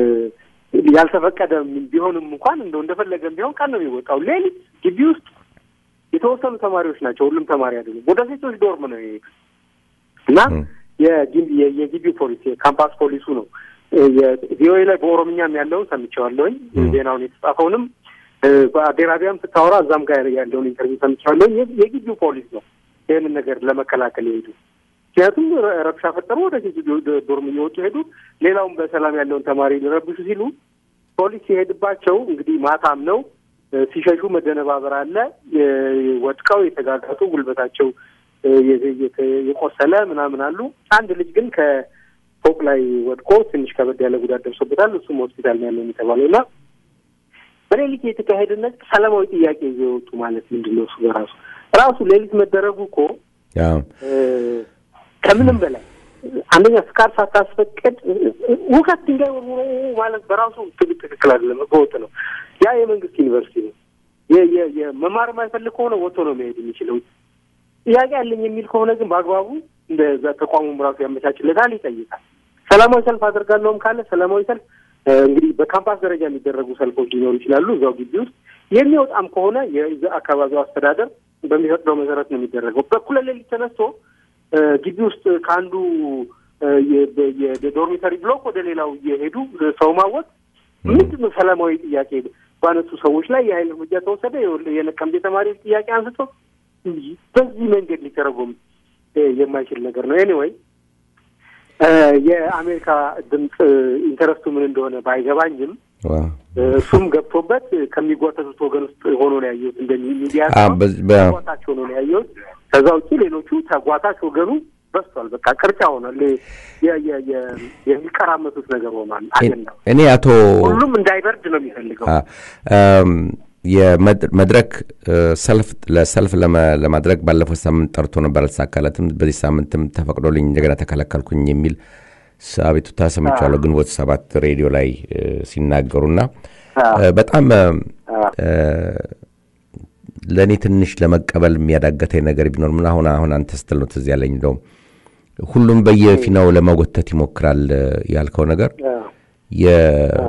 ያልተፈቀደ ቢሆንም እንኳን እንደው እንደፈለገም ቢሆን ቀን ነው የሚወጣው። ሌሊት ግቢ ውስጥ የተወሰኑ ተማሪዎች ናቸው፣ ሁሉም ተማሪ አይደሉም። ወደ ሴቶች ዶርም ነው የሄዱት እና የግቢ የግቢ ፖሊስ የካምፓስ ፖሊሱ ነው ቪኦኤ ላይ በኦሮምኛም ያለውን ሰምቼዋለሁኝ። ዜናውን የተጻፈውንም እ፣ በአዴራቢያም ስታወራ እዛም ጋር ያለውን ኢንተርቪው ሰምቼዋለሁኝ። የ- የግቢው ፖሊስ ነው ይህንን ነገር ለመከላከል የሄዱ ምክንያቱም ረ- ረብሻ ፈጠሩ፣ ወደ ሴቱ ዶ- ዶርም እየወጡ ሄዱ። ሌላውም በሰላም ያለውን ተማሪ ሊረብሹ ሲሉ ፖሊስ ሲሄድባቸው እንግዲህ ማታም ነው እ፣ ሲሸሹ መደነባበር አለ። የ- ወድቀው የተጋጋጡ ጉልበታቸው እ፣ የ- የ- የቆሰለ ምናምን አሉ። አንድ ልጅ ግን ከ ፎቅ ላይ ወድቆ ትንሽ ከበድ ያለ ጉዳት ደርሶበታል። እሱም ሆስፒታል ነው ያለው የተባለው እና በሌሊት የተካሄደ ነገር ሰላማዊ ጥያቄ ይዘው የወጡ ማለት ምንድን ነው? እሱ በራሱ ራሱ ሌሊት መደረጉ እኮ ያው ከምንም በላይ አንደኛ ፍቃድ ሳታስፈቅድ ውከት ድንጋይ ወርውሮ ማለት በራሱ ትግ- ትክክል አይደለም፣ ህገወጥ ነው። ያ የመንግስት ዩኒቨርሲቲ ነው። የ- የ- የመማር የማይፈልግ ከሆነ ወጥቶ ነው መሄድ የሚችለው። ጥያቄ አለኝ የሚል ከሆነ ግን በአግባቡ እንደዛ ተቋሙም ራሱ ያመቻችለታል፣ ይጠይቃል። ሰላማዊ ሰልፍ አደርጋለሁም ካለ ሰላማዊ ሰልፍ እ፣ እንግዲህ በካምፓስ ደረጃ የሚደረጉ ሰልፎች ሊኖሩ ይችላሉ እዛው ግቢ ውስጥ። የሚወጣም ከሆነ የዛ አካባቢው አስተዳደር በሚፈቅደው መሰረት ነው የሚደረገው። በኩለ ሌሊት ተነስቶ እ፣ ግቢ ውስጥ ከአንዱ እ፣ የ- በ- የዶርሚተሪ ብሎክ ወደ ሌላው እየሄዱ ሰው ማወቅ ምንድን ነው? ሰላማዊ ጥያቄ ባነሱ ሰዎች ላይ የኃይል እርምጃ ተወሰደ። የወል- የነቀምቴ ተማሪዎች ጥያቄ አንስቶ በዚህ መንገድ ሊተረጎም እ፣ የማይችል ነገር ነው። ኤኒዌይ የአሜሪካ ድምፅ ኢንተረስቱ ምን እንደሆነ ባይገባኝም ዋ እ፣ እሱም ገብቶበት ከሚጓተቱት ወገን ውስጥ ሆኖ ነው ያየሁት። እንደ ሚዲያ አ፣ በዝ- በ- ተጓታች ሆኖ ነው ያየሁት። ከዛ ውጭ ሌሎቹ ተጓታች ወገኑ በዝቷል። በቃ ቅርጫ ሆኗል። የ- የ- የ- የሚቀራመቱት ነገር ሆኗል። አጀንዳው እኔ አቶ ሁሉም እንዳይበርድ ነው የሚፈልገው። አ፣ እም፣ የመድ- መድረክ እ፣ ሰልፍ ለሰልፍ ለመ- ለማድረግ ባለፈው ሳምንት ጠርቶ ነበር፣ አልተሳካለትም። በዚህ ሳምንትም ተፈቅዶልኝ እንደገና ተከለከልኩኝ የሚል ስ- አቤቱታ ሰምቻለሁ። ግንቦት ሰባት ሬዲዮ ላይ እ፣ ሲናገሩና እ፣ በጣም እ፣ ለእኔ ትንሽ ለመቀበል የሚያዳገተኝ ነገር ቢኖር ምን አሁን አሁን አንተ ስትል ነው ትዝ ያለኝ እንደውም ሁሉም በየፊናው ለመጎተት ይሞክራል እ፣ ያልከው ነገር የ-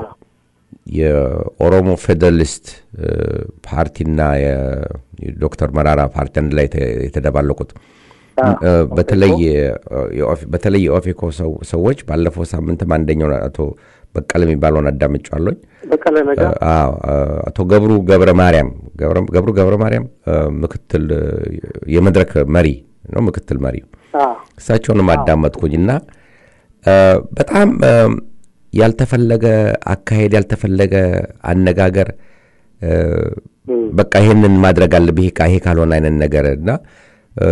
የኦሮሞ ፌዴራሊስት እ፣ ፓርቲና የ- የዶክተር መራራ ፓርቲ አንድ ላይ የተ- የተደባለቁት እ፣ በተለይ የኦፌ- በተለይ የኦፌኮ ሰው- ሰዎች ባለፈው ሳምንትም አንደኛውን አቶ በቀለ የሚባለውን አዳምጫለኝ በቀለ ነገር አቶ ገብሩ ገብረ ማርያም ገብረ- ገብሩ ገብረ ማርያም እ፣ ምክትል እ፣ የመድረክ መሪ ነው ምክትል መሪ እሳቸውንም አዳመጥኩኝና እ፣ በጣም እ፣ ያልተፈለገ አካሄድ ያልተፈለገ አነጋገር እ፣ በቃ ይሄንን ማድረግ አለብህ ይሄ ካ- ይሄ ካልሆነ አይነት ነገር እና እ፣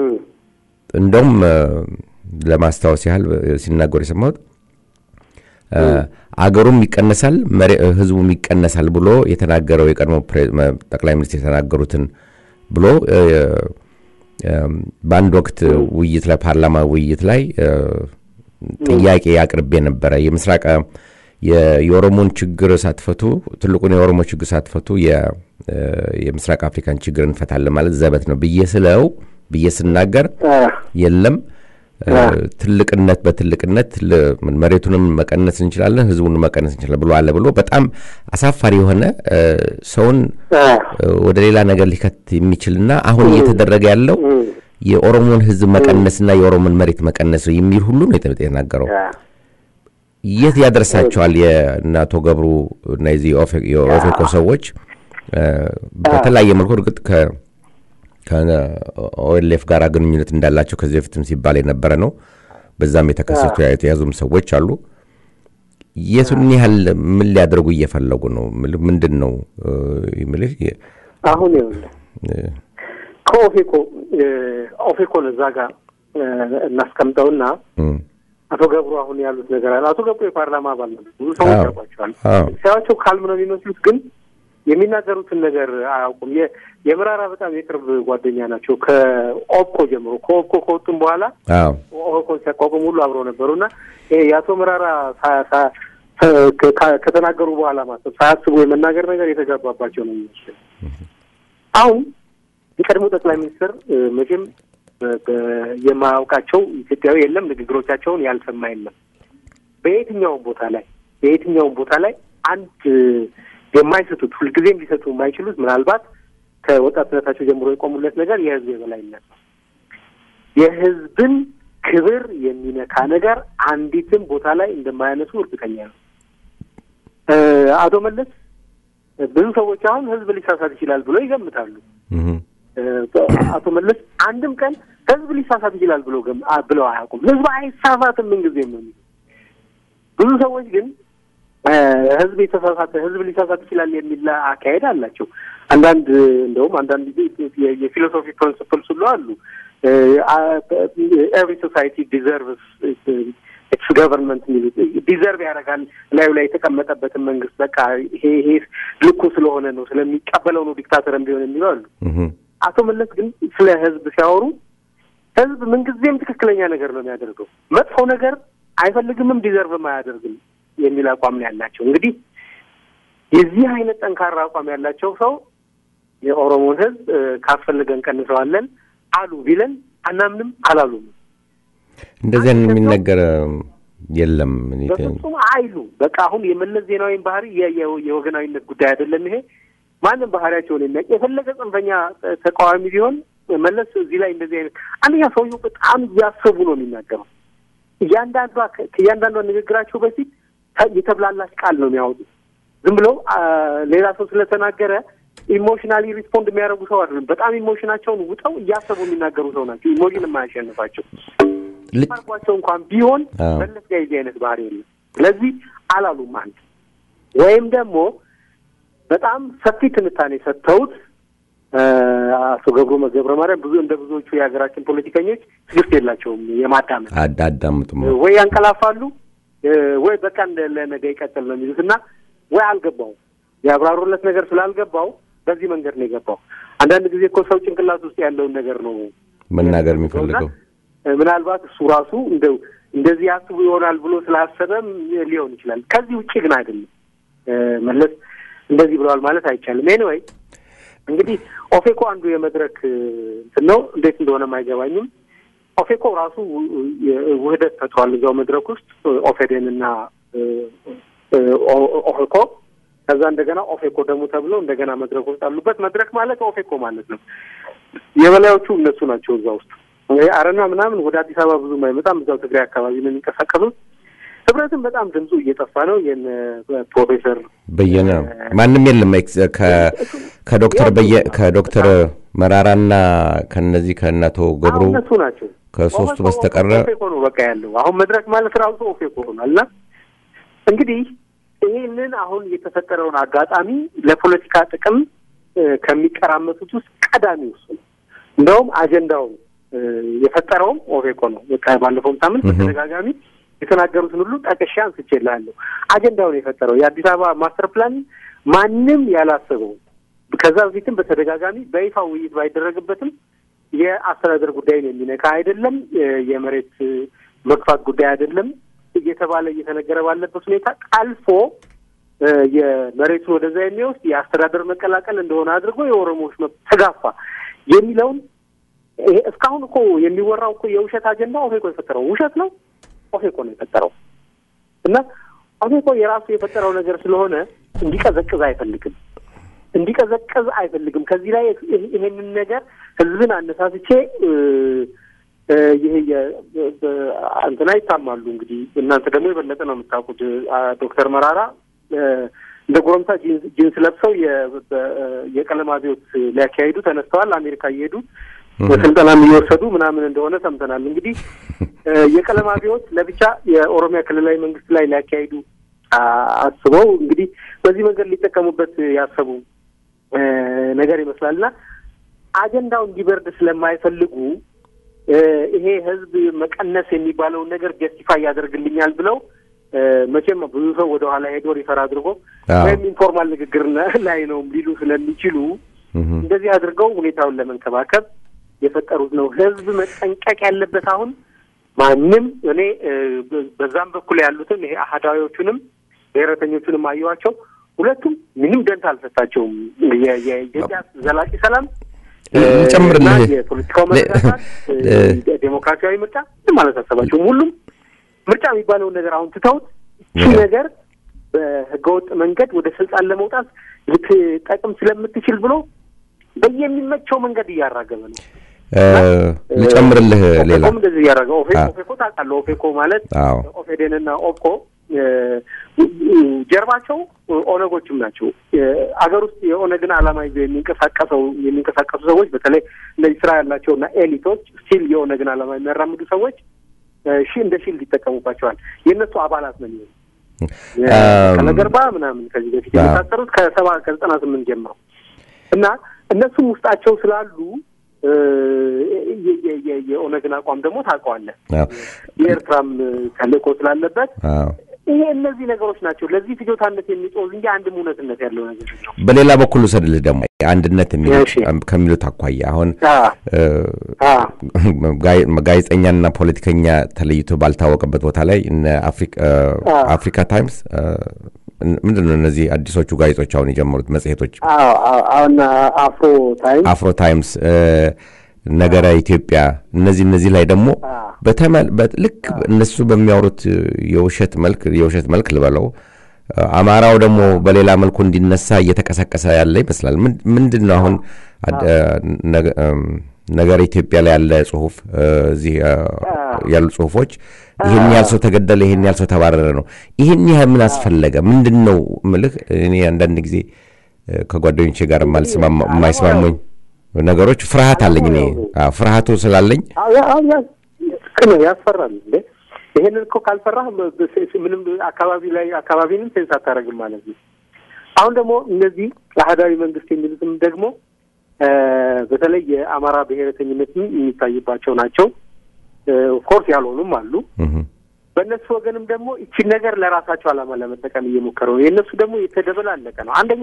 እንደውም እ፣ ለማስታወስ ያህል እ፣ ሲናገሩ የሰማሁት እ፣ አገሩም ይቀነሳል መሬ- እ፣ ህዝቡም ይቀነሳል ብሎ የተናገረው የቀድሞ ፕሬ- መ- ጠቅላይ ሚኒስትር የተናገሩትን ብሎ እ፣ እም፣ በአንድ ወቅት ውይይት ላይ ፓርላማ ውይይት ላይ እ፣ ጥያቄ አቅርቤ ነበረ። የምስራቅ የ- የኦሮሞን ችግር ሳትፈቱ ትልቁን የኦሮሞ ችግር ሳትፈቱ የ- እ፣ የምስራቅ አፍሪካን ችግር እንፈታለን ማለት ዘበት ነው ብዬ ስለው ብዬ ስናገር የለም እ፣ ትልቅነት በትልቅነት ል- መሬቱንም መቀነስ እንችላለን፣ ህዝቡን መቀነስ እንችላለን ብሎ አለ ብሎ በጣም አሳፋሪ የሆነ እ፣ ሰውን እ፣ ወደ ሌላ ነገር ሊከት የሚችልና አሁን እየተደረገ ያለው የኦሮሞን ህዝብ መቀነስና የኦሮሞን መሬት መቀነስ ነው የሚል ሁሉ ነው የተ- የተናገረው። የት ያደርሳቸዋል? የእነ አቶ ገብሩ እና የዚህ የኦፌ- የኦፌኮ ሰዎች እ፣ በተለያየ መልኩ እርግጥ ከ ከኦኤልኤፍ ጋር ግንኙነት እንዳላቸው ከዚህ በፊትም ሲባል የነበረ ነው። በዛም የተከሰቱ የተያዙም ሰዎች አሉ። የቱን ያህል ምን ሊያደርጉ እየፈለጉ ነው? ምል- ምንድን ነው እ፣ የምልህ የ- አሁን ይኸውልህ እ፣ ከኦፌኮ እ፣ ኦፌኮን እዛ ጋር እ፣ እናስቀምጠውና እም፣ አቶ ገብሩ አሁን ያሉት ነገር አለ። አቶ ገብሩ የፓርላማ አባል ነው። ብዙ ሰዎች አዎ። ያውቋቸዋል። አዎ። ሲያዩዋቸው ካልም ነው የሚመስሉት፣ ግን የሚናገሩትን ነገር አያውቁም። የ- የምራራ በጣም የቅርብ ጓደኛ ናቸው ከኦፕኮ ጀምሮ። ከኦፕኮ ከወጡም በኋላ አዎ ኦኮን ሲያቋቁም ሁሉ አብረው ነበሩ እና ይሄ የአቶ መራራ ሳ- ሳ- ሳ- ከ- ከተናገሩ በኋላ ማሰብ ሳያስቡ የመናገር ነገር የተጋባባቸው ነው የሚመስለው። አሁን የቀድሞ ጠቅላይ ሚኒስትር እ፣ መቼም በ- በ- የማያውቃቸው ኢትዮጵያዊ የለም። ንግግሮቻቸውን ያልሰማ የለም። በየትኛውም ቦታ ላይ በየትኛውም ቦታ ላይ አንድ እ፣ የማይሰጡት ሁልጊዜም ሊሰጡ የማይችሉት ምናልባት ከወጣትነታቸው ጀምሮ የቆሙለት ነገር የህዝብ የበላይነት ነው። የህዝብን ክብር የሚነካ ነገር አንዲትም ቦታ ላይ እንደማያነሱ እርግጠኛ ነው። እ፣ አቶ መለስ ብዙ ሰዎች አሁን ህዝብ ሊሳሳት ይችላል ብሎ ይገምታሉ። እም፣ እ፣ አቶ መለስ አንድም ቀን ህዝብ ሊሳሳት ይችላል ብሎ ገም- አ- ብለው አያውቁም። ህዝብ አይሳሳትም ምንጊዜም ነው የሚሉት። ብዙ ሰዎች ግን እ፣ ህዝብ የተሳሳተ ህዝብ ሊሳሳት ይችላል የሚል አካሄድ አላቸው። አንዳንድ እንደውም አንዳንድ ጊዜ የ- የፊሎሶፊ ፕሪንስፕልስ ሁሉ አሉ ኤቭሪ ሶሳይቲ ዲዘርቭስ ኢትስ ገቨርንመንት የሚሉት ዲዘርቭ ያደርጋል ላዩ ላይ የተቀመጠበትን መንግስት በቃ ይሄ ይሄ ልኩ ስለሆነ ነው ስለሚቀበለው ነው ዲክታተርም ቢሆን የሚለው አሉ። አቶ መለስ ግን ስለ ህዝብ ሲያወሩ ህዝብ ምንጊዜም ትክክለኛ ነገር ነው የሚያደርገው፣ መጥፎ ነገር አይፈልግምም፣ ዲዘርቭም አያደርግም የሚል አቋም ነው ያላቸው። እንግዲህ የዚህ አይነት ጠንካራ አቋም ያላቸው ሰው የኦሮሞን ህዝብ ካስፈልገን ቀንሰዋለን አሉ ቢለን አናምንም፣ አላሉም። እንደዚህ አይነት የሚነገር የለም። በፍጹም አይሉ። በቃ አሁን የመለስ ዜናዊን ባህሪ የወገናዊነት ጉዳይ አይደለም ይሄ ማንም ባህሪያቸውን የሚያውቅ የፈለገ ጽንፈኛ ተቃዋሚ ቢሆን መለስ እዚህ ላይ እንደዚህ አይነት አንደኛ ሰውየው በጣም እያሰቡ ነው የሚናገረው። እያንዳንዷ ከእያንዳንዷ ንግግራቸው በፊት የተብላላች ቃል ነው የሚያወጡት። ዝም ብለው ሌላ ሰው ስለተናገረ ኢሞሽናሊ ሪስፖንድ የሚያደርጉ ሰው አይደለም። በጣም ኢሞሽናቸውን ውጠው እያሰቡ የሚናገሩ ሰው ናቸው። ኢሞሽን የማያሸንፋቸው አርጓቸው እንኳን ቢሆን መለስ ጋር የዚህ አይነት ባህሪ የለም። ስለዚህ አላሉም አንድ ወይም ደግሞ በጣም ሰፊ ትንታኔ ሰጥተውት አቶ ገብሩ ገብረ ማርያም ብዙ እንደ ብዙዎቹ የሀገራችን ፖለቲከኞች ትግስት የላቸውም የማዳመጥ አዳምጡም ወይ ያንቀላፋሉ ወይ በቃ ለነገ ይቀጥል ነው የሚሉት እና ወይ አልገባውም ያብራሩለት ነገር ስላልገባው በዚህ መንገድ ነው የገባው። አንዳንድ ጊዜ እኮ ሰው ጭንቅላት ውስጥ ያለውን ነገር ነው መናገር የሚፈልገው። ምናልባት እሱ ራሱ እንደው እንደዚህ ያስቡ ይሆናል ብሎ ስላሰበም ሊሆን ይችላል። ከዚህ ውጭ ግን አይደለም። መለስ እንደዚህ ብለዋል ማለት አይቻልም። ኤኒዌይ እንግዲህ ኦፌኮ አንዱ የመድረክ እንትን ነው። እንዴት እንደሆነም አይገባኝም። ኦፌኮ ራሱ ውህደት ፈጥሯል እዛው መድረክ ውስጥ ኦፌዴን እና ኦፌኮ ከዛ እንደገና ኦፌኮ ደግሞ ተብሎ እንደገና መድረክ ውስጥ አሉበት። መድረክ ማለት ኦፌኮ ማለት ነው። የበላዮቹ እነሱ ናቸው እዛ ውስጥ። አረና ምናምን ወደ አዲስ አበባ ብዙም አይመጣም። እዛው ትግራይ አካባቢ ነው የሚንቀሳቀሱት። ህብረትም በጣም ድምፁ እየጠፋ ነው። የነ ፕሮፌሰር በየነ ማንም የለም ከዶክተር በየ ከዶክተር መራራና ከነዚህ ከእናቶ ገብሩ እነሱ ናቸው ከሶስቱ በስተቀረ ኦፌኮ ነው በቃ ያለው። አሁን መድረክ ማለት ራሱ ኦፌኮ ሆኗል። እና እንግዲህ ይህንን አሁን የተፈጠረውን አጋጣሚ ለፖለቲካ ጥቅም ከሚቀራመቱት ውስጥ ቀዳሚው እሱ ነው። እንደውም አጀንዳውን የፈጠረውም ኦፌኮ ነው። ባለፈውም ሳምንት በተደጋጋሚ የተናገሩትን ሁሉ ጠቅሼ አንስቼልሃለሁ። አጀንዳውን የፈጠረው የአዲስ አበባ ማስተር ፕላን ማንም ያላሰበው ከዛ በፊትም በተደጋጋሚ በይፋ ውይይት ባይደረግበትም የአስተዳደር ጉዳይን የሚነካ አይደለም፣ የመሬት መግፋት ጉዳይ አይደለም እየተባለ እየተነገረ ባለበት ሁኔታ ጠልፎ የመሬቱን ወደዛ የሚወስድ የአስተዳደር መቀላቀል እንደሆነ አድርጎ የኦሮሞዎች መብት ተጋፋ የሚለውን ይሄ እስካሁን እኮ የሚወራው እኮ የውሸት አጀንዳ ኦፌኮ የፈጠረው ውሸት ነው። ኦፌኮ ነው የፈጠረው እና ኦፌኮ የራሱ የፈጠረው ነገር ስለሆነ እንዲቀዘቅዝ አይፈልግም እንዲቀዘቅዝ አይፈልግም። ከዚህ ላይ ይሄንን ነገር ህዝብን አነሳስቼ ይሄ እንትና ይታማሉ። እንግዲህ እናንተ ደግሞ የበለጠ ነው የምታውቁት። ዶክተር መራራ እንደ ጎረምሳ ጂንስ ለብሰው የቀለም አብዮት ሊያካሂዱ ተነስተዋል። አሜሪካ እየሄዱ ስልጠናም እየወሰዱ ምናምን እንደሆነ ሰምተናል። እንግዲህ የቀለም አብዮት ለብቻ የኦሮሚያ ክልላዊ መንግስት ላይ ሊያካሂዱ አስበው እንግዲህ በዚህ መንገድ ሊጠቀሙበት ያሰቡ ነገር ይመስላል እና አጀንዳው እንዲበርድ ስለማይፈልጉ ይሄ ህዝብ መቀነስ የሚባለውን ነገር ጀስቲፋይ ያደርግልኛል ብለው መቼም ብዙ ሰው ወደ ኋላ ሄዶ ሪፈር አድርጎ ወይም ኢንፎርማል ንግግር ላይ ነው ሊሉ ስለሚችሉ እንደዚህ አድርገው ሁኔታውን ለመንከባከብ የፈጠሩት ነው። ህዝብ መጠንቀቅ ያለበት አሁን ማንም እኔ በዛም በኩል ያሉትን ይሄ አህዳዊዎቹንም ብሔረተኞቹንም አየኋቸው። ሁለቱም ምንም ደንታ አልሰጣቸውም። የኢትዮጵያ ዘላቂ ሰላም ጨምርልህ የፖለቲካው መረጋጋት፣ ዴሞክራሲያዊ ምርጫ ምንም አላሳሰባቸውም። ሁሉም ምርጫ የሚባለውን ነገር አሁን ትተውት ይህ ነገር በህገወጥ መንገድ ወደ ስልጣን ለመውጣት ልትጠቅም ስለምትችል ብሎ በየሚመቸው መንገድ እያራገበ ነው። ልጨምርልህ ሌላ ኦፌኮም እንደዚህ እያደረገ ኦፌኮ ታውቃለህ፣ ኦፌኮ ማለት ኦፌዴንና ኦፕኮ ጀርባቸው ኦነጎችም ናቸው። አገር ውስጥ የኦነግን ዓላማ ይዘው የሚንቀሳቀሰው የሚንቀሳቀሱ ሰዎች በተለይ እንደዚህ ስራ ያላቸውና ኤሊቶች ስቲል የኦነግን ዓላማ የሚያራምዱ ሰዎች ሺ እንደ ሺልድ ይጠቀሙባቸዋል። የእነሱ አባላት ነው የሚሆኑ ከነገርባ ምናምን ከዚህ በፊት የመሳሰሩት ከሰባ ከዘጠና ስምንት ጀምረው እና እነሱም ውስጣቸው ስላሉ እ፣ የ- የ- የ- የኦነግን አቋም ደግሞ ታውቀዋለህ። አዎ የኤርትራም ተልእኮ ስላለበት አዎ ይሄ እነዚህ ነገሮች ናቸው ለዚህ ፍጆታነት የሚጦዝ እንጂ አንድም እውነትነት ያለው ነገር ነው። በሌላ በኩል ውሰድልህ ደግሞ አንድነት የሚሉት እሺ። ከሚሉት አኳያ አሁን አዎ እ፣ አዎ ጋይ- ጋዜጠኛና ፖለቲከኛ ተለይቶ ባልታወቀበት ቦታ ላይ እነ አፍሪካ አዎ። አፍሪካ ታይምስ እ፣ ምንድን ነው እነዚህ አዲሶቹ ጋዜጦች አሁን የጀመሩት መጽሔቶች አዎ አዎ አሁን አፍሮ ታይም አፍሮ ታይምስ እ፣ ነገረ ኢትዮጵያ እነዚህ እነዚህ ላይ ደግሞ አዎ። በተመ- በ- ልክ እነሱ በሚያወሩት እ፣ የውሸት መልክ የውሸት መልክ ልበለው እ፣ አማራው ደግሞ በሌላ መልኩ እንዲነሳ እየተቀሰቀሰ ያለ ይመስላል። ምን- ምንድን ነው አሁን አድ- እ፣ ነገ- እም፣ ነገረ ኢትዮጵያ ላይ ያለ ጽሁፍ እ፣ እዚህ እ፣ ያሉ ጽሁፎች ይህን ያህል ሰው ተገደለ፣ ይህን ያህል ሰው ተባረረ ነው። ይህን ያህል ምን አስፈለገ? ምንድን ነው ምልህ እኔ አንዳንድ ጊዜ እ፣ ከጓደኞቼ ጋር የማልስማማ- የማይስማሙኝ ነገሮች ፍርሃት አለኝ እኔ አዎ፣ ፍርሃቱ ስላለኝ አዎ ያ- አዎ ያ- ልክ ነው፣ ያስፈራል እንዴ ይሄንን እኮ ካልፈራህ በ- በ- ምንም አካባቢ ላይ አካባቢንም ሴንስ አታደርግም ማለት ነው። አሁን ደግሞ እነዚህ አህዳዊ መንግስት የሚሉትም ደግሞ እ፣ በተለይ የአማራ ብሔረተኝነትም የሚታይባቸው ናቸው። ኦፍኮርስ ያልሆኑም አሉ። እህ፣ በእነሱ ወገንም ደግሞ ይቺን ነገር ለራሳቸው ዓላማ ለመጠቀም እየሞከሩ ነው። የእነሱ ደግሞ የተደበላለቀ ነው። አንደኛ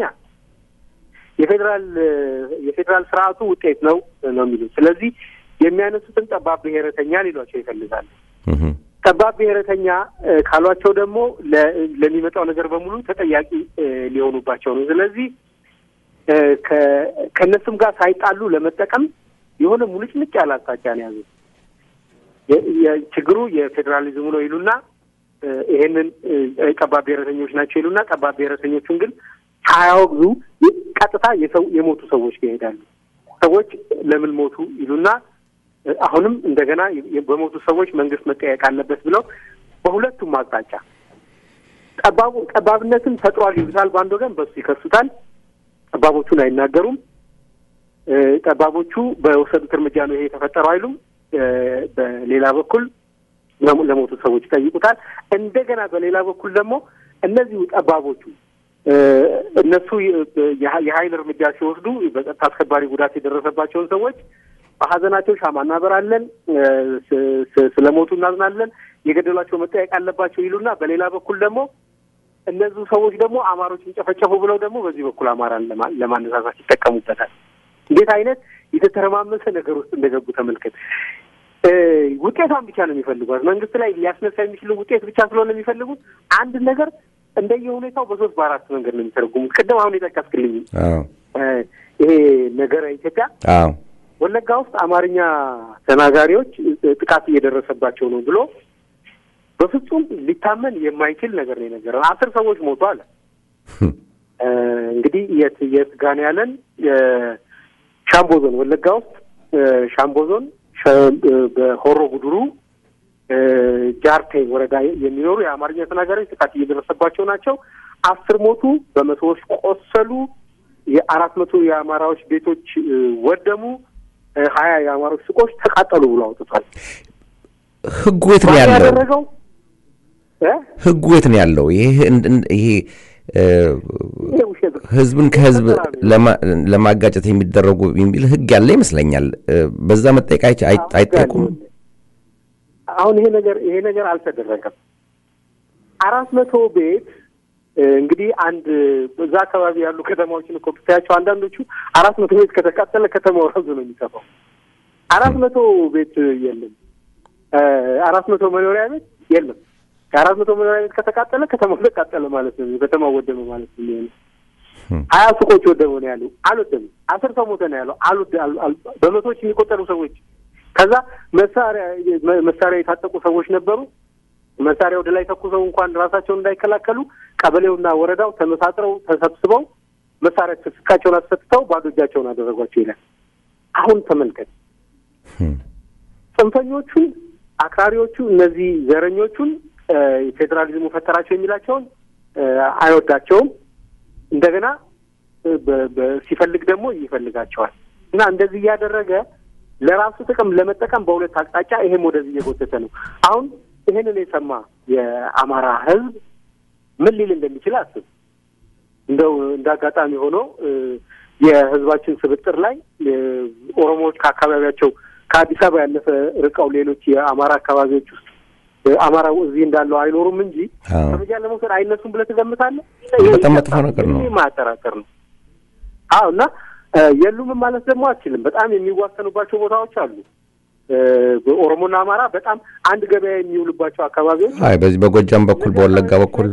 የፌዴራል የፌዴራል ስርዓቱ ውጤት ነው ነው የሚሉት። ስለዚህ የሚያነሱትን ጠባብ ብሔረተኛ ሊሏቸው ይፈልጋሉ። እህ፣ ጠባብ ብሔረተኛ እ፣ ካሏቸው ደግሞ ለ- ለሚመጣው ነገር በሙሉ ተጠያቂ እ፣ ሊሆኑባቸው ነው። ስለዚህ እ፣ ከ- ከእነሱም ጋር ሳይጣሉ ለመጠቀም የሆነ ሙልጭልጭ ያለ አቅጣጫ ነው የያዙት። የ- የ- ችግሩ የፌዴራሊዝሙ ነው ይሉና እ፣ ይሄንን እ፣ ጠባብ ብሔረተኞች ናቸው ይሉና ጠባብ ብሔረተኞቹን ግን ሳያወግዙ ቀጥታ የሰው የሞቱ ሰዎች ጋር ይሄዳሉ። ሰዎች ለምን ሞቱ ይሉና እ፣ አሁንም እንደገና የ- በሞቱ ሰዎች መንግስት መጠየቅ አለበት ብለው በሁለቱም አቅጣጫ ጠባቡ ጠባብነትን ፈጥሯል ይሉታል በአንድ ወገን፣ በሱ ይከሱታል። ጠባቦቹን አይናገሩም። እ፣ ጠባቦቹ በወሰዱት እርምጃ ነው ይሄ የተፈጠረው አይሉም። እ፣ በሌላ በኩል ለሞ- ለሞቱት ሰዎች ይጠይቁታል። እንደገና በሌላ በኩል ደግሞ እነዚሁ ጠባቦቹ እ፣ እነሱ የ- የሀ- የሀይል እርምጃ ሲወስዱ በጸጥታ አስከባሪ ጉዳት የደረሰባቸውን ሰዎች በሀዘናቸው ሻማ እናበራለን፣ እ፣ ስ- ስ- ስለሞቱ እናዝናለን፣ የገደሏቸው መጠየቅ አለባቸው ይሉና በሌላ በኩል ደግሞ እነዚሁ ሰዎች ደግሞ አማሮችን ጨፈጨፉ ብለው ደግሞ በዚህ በኩል አማራን ለማ- ለማነሳሳት ይጠቀሙበታል። እንዴት አይነት የተተረማመሰ ነገር ውስጥ እንደገቡ ተመልከት። እ፣ ውጤቷን ብቻ ነው የሚፈልጓት። መንግስት ላይ ሊያስነሳ የሚችሉ ውጤት ብቻ ስለሆነ የሚፈልጉት አንድ ነገር እንደየ ሁኔታው በሶስት በአራት መንገድ ነው የሚተረጉሙት። ቅድም አሁን የጠቀስክልኝ አዎ እ፣ ይሄ ነገረ ኢትዮጵያ አዎ ወለጋ ውስጥ አማርኛ ተናጋሪዎች እ፣ ጥቃት እየደረሰባቸው ነው ብሎ በፍጹም ሊታመን የማይችል ነገር ነው የነገረው። አስር ሰዎች ሞቱ አለ። እ፣ እንግዲህ የት የት ጋን ያለን ሻምቦ ዞን ወለጋ ውስጥ እ፣ ሻምቦ ዞን ሸ- እ፣ በሆሮ ጉድሩ እ፣ ጃርቴ ወረዳ የሚኖሩ የአማርኛ ተናጋሪዎች ጥቃት እየደረሰባቸው ናቸው። አስር ሞቱ፣ በመቶዎች ቆሰሉ። የአራት መቶ የአማራዎች ቤቶች እ፣ ወደሙ። እ፣ ሀያ የአማሮች ሱቆች ተቃጠሉ ብሎ አውጥቷል። ህጉ የት ነው ማን ያለው? ያደረገው እ? ህጉ የት ነው ያለው? ይሄ እንድ- እንድ- ይሄ እ፣ ይሄ ውሸት ነው። ህዝብን ከህዝብ ለማ- ለማጋጨት የሚደረጉ የሚል ህግ ያለ ይመስለኛል። እ፣ በዛ መጠየቅ አይች- አይ- አይጠየቁም? አሁን ይሄ ነገር ይሄ ነገር አልተደረገም። አራት መቶ ቤት እ፣ እንግዲህ አንድ በዛ አካባቢ ያሉ ከተማዎችን እኮ ብታያቸው አንዳንዶቹ አራት መቶ ቤት ከተቃጠለ ከተማው ራሱ ነው የሚጠፋው። አራት መቶ ቤት የለም፣ እ፣ አራት መቶ መኖሪያ ቤት የለም። ከአራት መቶ መኖሪያ ቤት ከተቃጠለ ከተማው ተቃጠለ ማለት ነው። ከተማው ወደመ ማለት ነው የሚሆነው። ሀያ ሱቆች ወደሙ ነው ያሉ። አልወደም። አስር ሰው ሞተ ነው ያለው። አልወደ አል- አል- በመቶዎች የሚቆጠሩ ሰዎች ከዛ መሳሪያ መ- መሳሪያ የታጠቁ ሰዎች ነበሩ። መሳሪያ ወደ ላይ ተኩሰው እንኳን ራሳቸውን እንዳይከላከሉ ቀበሌውና ወረዳው ተመሳጥረው ተሰብስበው መሳሪያ ትጥቃቸውን አስፈትተው ባዶ እጃቸውን አደረጓቸው ይላል። አሁን ተመልከት። ጽንፈኞቹን፣ አክራሪዎቹ፣ እነዚህ ዘረኞቹን እ፣ ፌዴራሊዝሙ ፈጠራቸው የሚላቸውን እ፣ አይወዳቸውም። እንደገና እ፣ በ- በ- ሲፈልግ ደግሞ ይፈልጋቸዋል እና እንደዚህ እያደረገ ለራሱ ጥቅም ለመጠቀም በሁለት አቅጣጫ ይሄም ወደዚህ እየጎተተ ነው። አሁን ይሄንን የሰማ የአማራ ሕዝብ ምን ሊል እንደሚችል አስብ። እንደው እንደ አጋጣሚ ሆኖ እ፣ የህዝባችን ስብጥር ላይ እ፣ ኦሮሞዎች ከአካባቢያቸው ከአዲስ አበባ ያለፈ ርቀው ሌሎች የአማራ አካባቢዎች ውስጥ እ፣ አማራው እዚህ እንዳለው አይኖሩም እንጂ አዎ። እርምጃ ለመውሰድ አይነሱም ብለህ ትገምታለህ? በጣም መጥፎ ነገር ነው። ይሄ ማያጠራጠር ነው። አዎ እና እ፣ የሉምም ማለት ደግሞ አችልም። በጣም የሚዋሰኑባቸው ቦታዎች አሉ። እ፣ በኦሮሞና አማራ በጣም አንድ ገበያ የሚውሉባቸው አካባቢዎች አይ በዚህ በጎጃም በኩል በወለጋ በኩል